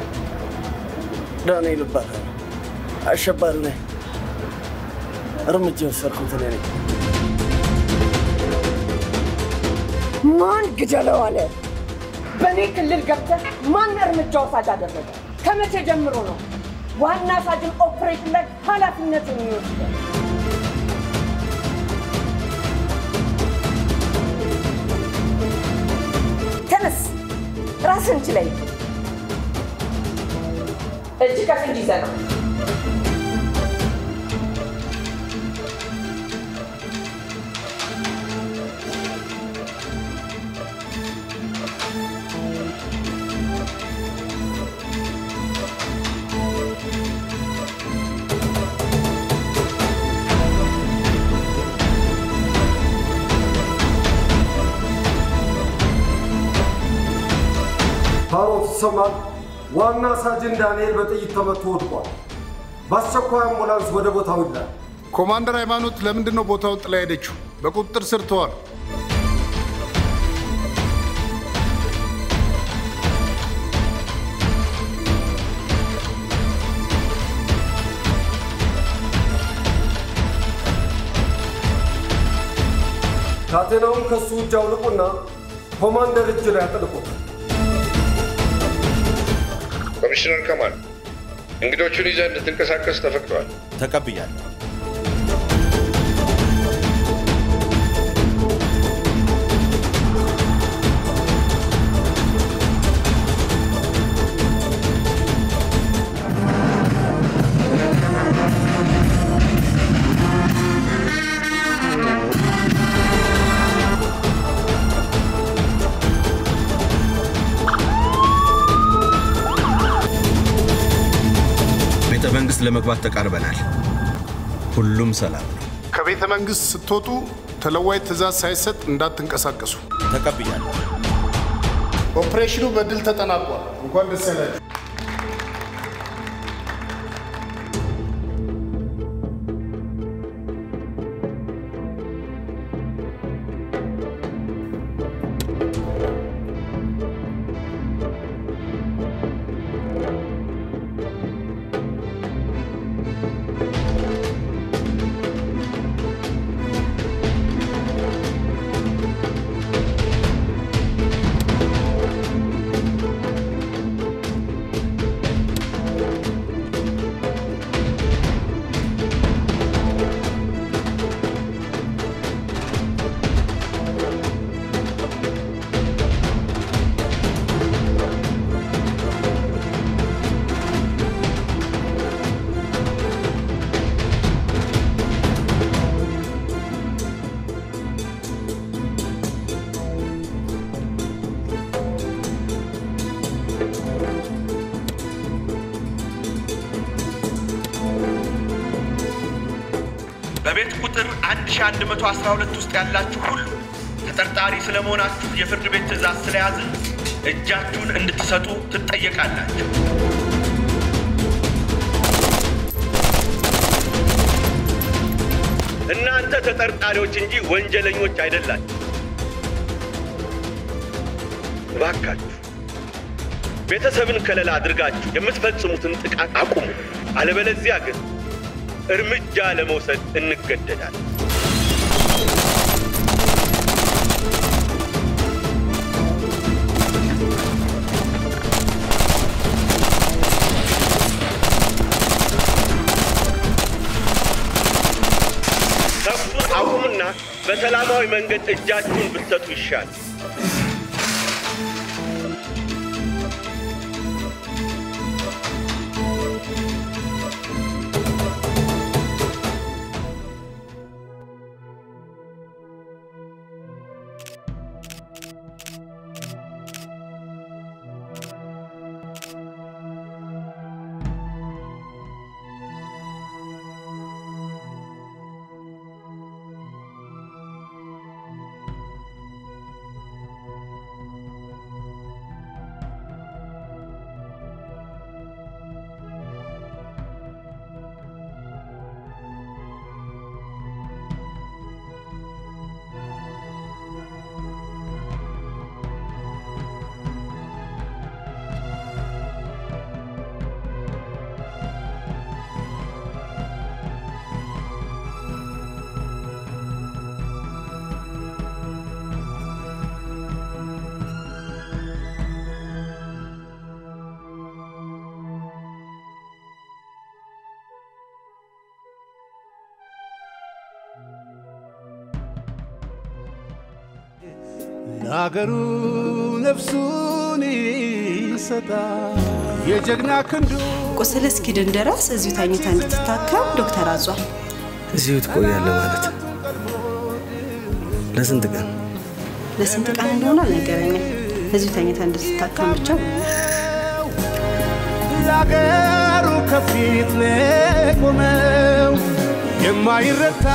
Speaker 12: ዳንኤል እባላለሁ። አሸባሪ ነኝ። እርምጃ የወሰድኩት እኔ ነኝ።
Speaker 2: ማን ግደለው አለ? በእኔ ክልል ገብተህ ማን እርምጃ ወሳጅ አደረገ? ከመቼ ጀምሮ ነው ዋና ሳጅን ኦፕሬሽን ላይ ኃላፊነቱን የሚወስደው? ተነስ፣ ራስን ችለኝ። እጅ ከፍንጅ ይዘህ ነው።
Speaker 6: ፓሮት ይሰማል። ዋና ሳጅን ዳንኤል በጥይት ተመቶ ወድቋል። በአስቸኳይ አምቡላንስ ወደ ቦታው ይላል።
Speaker 3: ኮማንደር ሃይማኖት ለምንድን ነው ቦታውን ጥላ ሄደችው? በቁጥጥር ስር ተዋል።
Speaker 6: ካቴናውን ከሱ እጅ አውልቁና ኮማንደር እጅ ላይ አጥልቁት።
Speaker 17: ኮሚሽነር ከማል እንግዶቹን ይዘህ እንድትንቀሳቀስ ተፈቅዷል።
Speaker 9: ተቀብያለሁ።
Speaker 22: ቤተ መንግስት ለመግባት ተቃርበናል። ሁሉም ሰላም ነው።
Speaker 3: ከቤተ መንግስት ስትወጡ ተለዋጭ ትእዛዝ ሳይሰጥ እንዳትንቀሳቀሱ።
Speaker 9: ተቀብያለሁ።
Speaker 3: ኦፕሬሽኑ በድል ተጠናቋል። እንኳን ደስ ያላችሁ።
Speaker 1: በቤት ቁጥር 1112 ውስጥ ያላችሁ ሁሉ ተጠርጣሪ ስለመሆናችሁ የፍርድ ቤት ትዕዛዝ ስለያዘ እጃችሁን እንድትሰጡ ትጠየቃላችሁ። እናንተ ተጠርጣሪዎች እንጂ ወንጀለኞች አይደላችሁ። እባካችሁ ቤተሰብን ከለላ አድርጋችሁ የምትፈጽሙትን ጥቃት አቁሙ። አለበለዚያ ግን እርምጃ ለመውሰድ እንገደዳለን። ተኩሱን አቁሙና በሰላማዊ መንገድ እጃችሁን ብትሰጡ ይሻል።
Speaker 12: ለአገሩ ነፍሱን ይሰጣል የጀግና ክንዱ
Speaker 25: ቁስል እስኪድን ድረስ እዚሁ ተኝታ እንድትታከም ዶክተር አዟል።
Speaker 14: እዚሁ ትቆያለህ ማለት ለስንት ቀን?
Speaker 25: ለስንት ቀን እንደሆነ አልነገረኝም። እዚሁ ተኝታ እንድትታከም ብቻ ብሎኛል።
Speaker 12: ለአገሩ ከፊት ለቆመው የማይረታ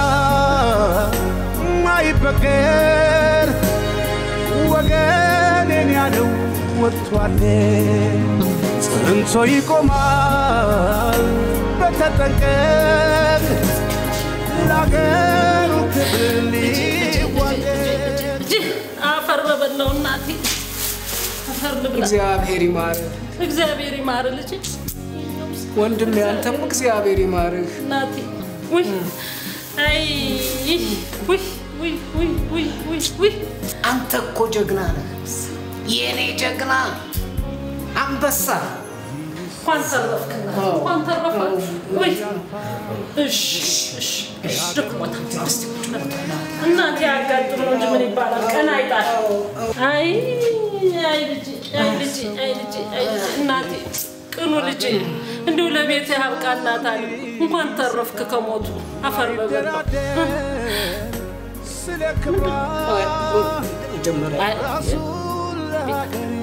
Speaker 12: የማይበገር ወገኔን ያለው ወጥቷል ጸንቶ ይቆማል በተጠንቀቅ ለአገሩ ክብር ሊዋደቅ
Speaker 13: አፈር በበላው እናቴ አፈር ልብላ።
Speaker 18: እግዚአብሔር ይማርህ
Speaker 13: እግዚአብሔር ይማር ልጅ
Speaker 18: ወንድም፣ ያንተም እግዚአብሔር ይማርህ።
Speaker 13: እናቴ ውይ አይ ውይ ውይ ውይ ውይ ውይ ውይ
Speaker 18: አንተ እኮ ጀግና ነህ፣ የእኔ ጀግና አንበሳ።
Speaker 13: እንኳን ተረፍክና እንኳን ተረፋችሁ። ውይ እሺ እሺ እሺ ደክሞታል። እስቲ ቁጭ በል። እናቴ ያጋጥም ነው እንጂ ምን ይባላል? ቀን አይጣል። አይ አይ ልጄ አይ ልጄ አይ ልጄ አይ ልጄ እናቴ ቅኑ ልጄ እንዲሁ ለቤት ያብቃ እናት አለ እንኳን ተረፍክ ከሞቱ አፈር በበላው
Speaker 12: ስለ ክብሯ
Speaker 18: መጀመሪያ
Speaker 12: ራሱን ለሀገሬ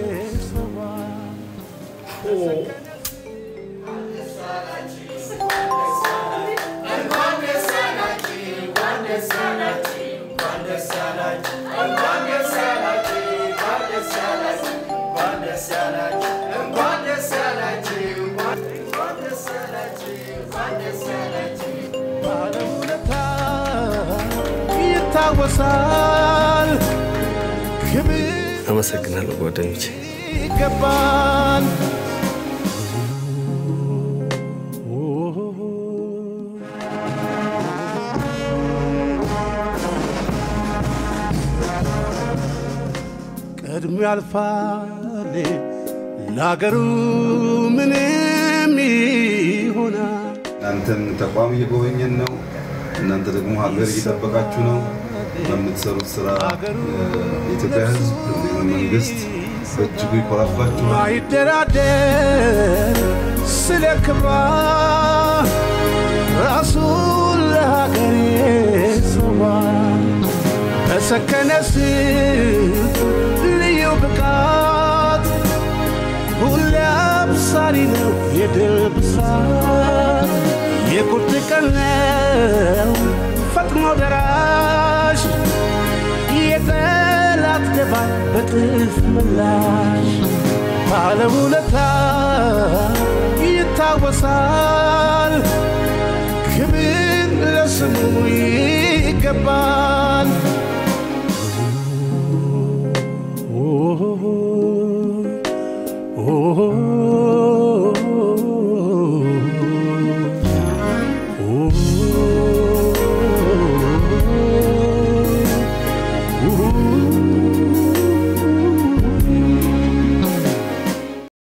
Speaker 12: ባለውለታ ይታወሳል ክብር
Speaker 14: አመሰግናለሁ ጓደኞቼ።
Speaker 12: ይገባል ቀድሞ ያልፋል ለአገሩ ምንም ይሆናል
Speaker 21: እናንተም ተቋም እየጎበኘን ነው። እናንተ ደግሞ ሀገር እየጠበቃችሁ ነው። በምትሰሩት ስራ የኢትዮጵያ ሕዝብ እንዲሁም መንግስት በእጅጉ ይኮራባችኋል።
Speaker 12: ማይደራደር ስለ ክብሯ ራሱን ለሀገሬ ሰዋል በሰከነ ስልት ልዩ ብቃት ሁሌ አብሳሪ ነው የድል ብሳት
Speaker 4: የቁርጥ ቀን ነው ፈጥኖ ደራሽ የጠላት ደባ በጥፍ ምላሽ ባለውለታ ይታወሳል ክብር ለስሙ ይገባል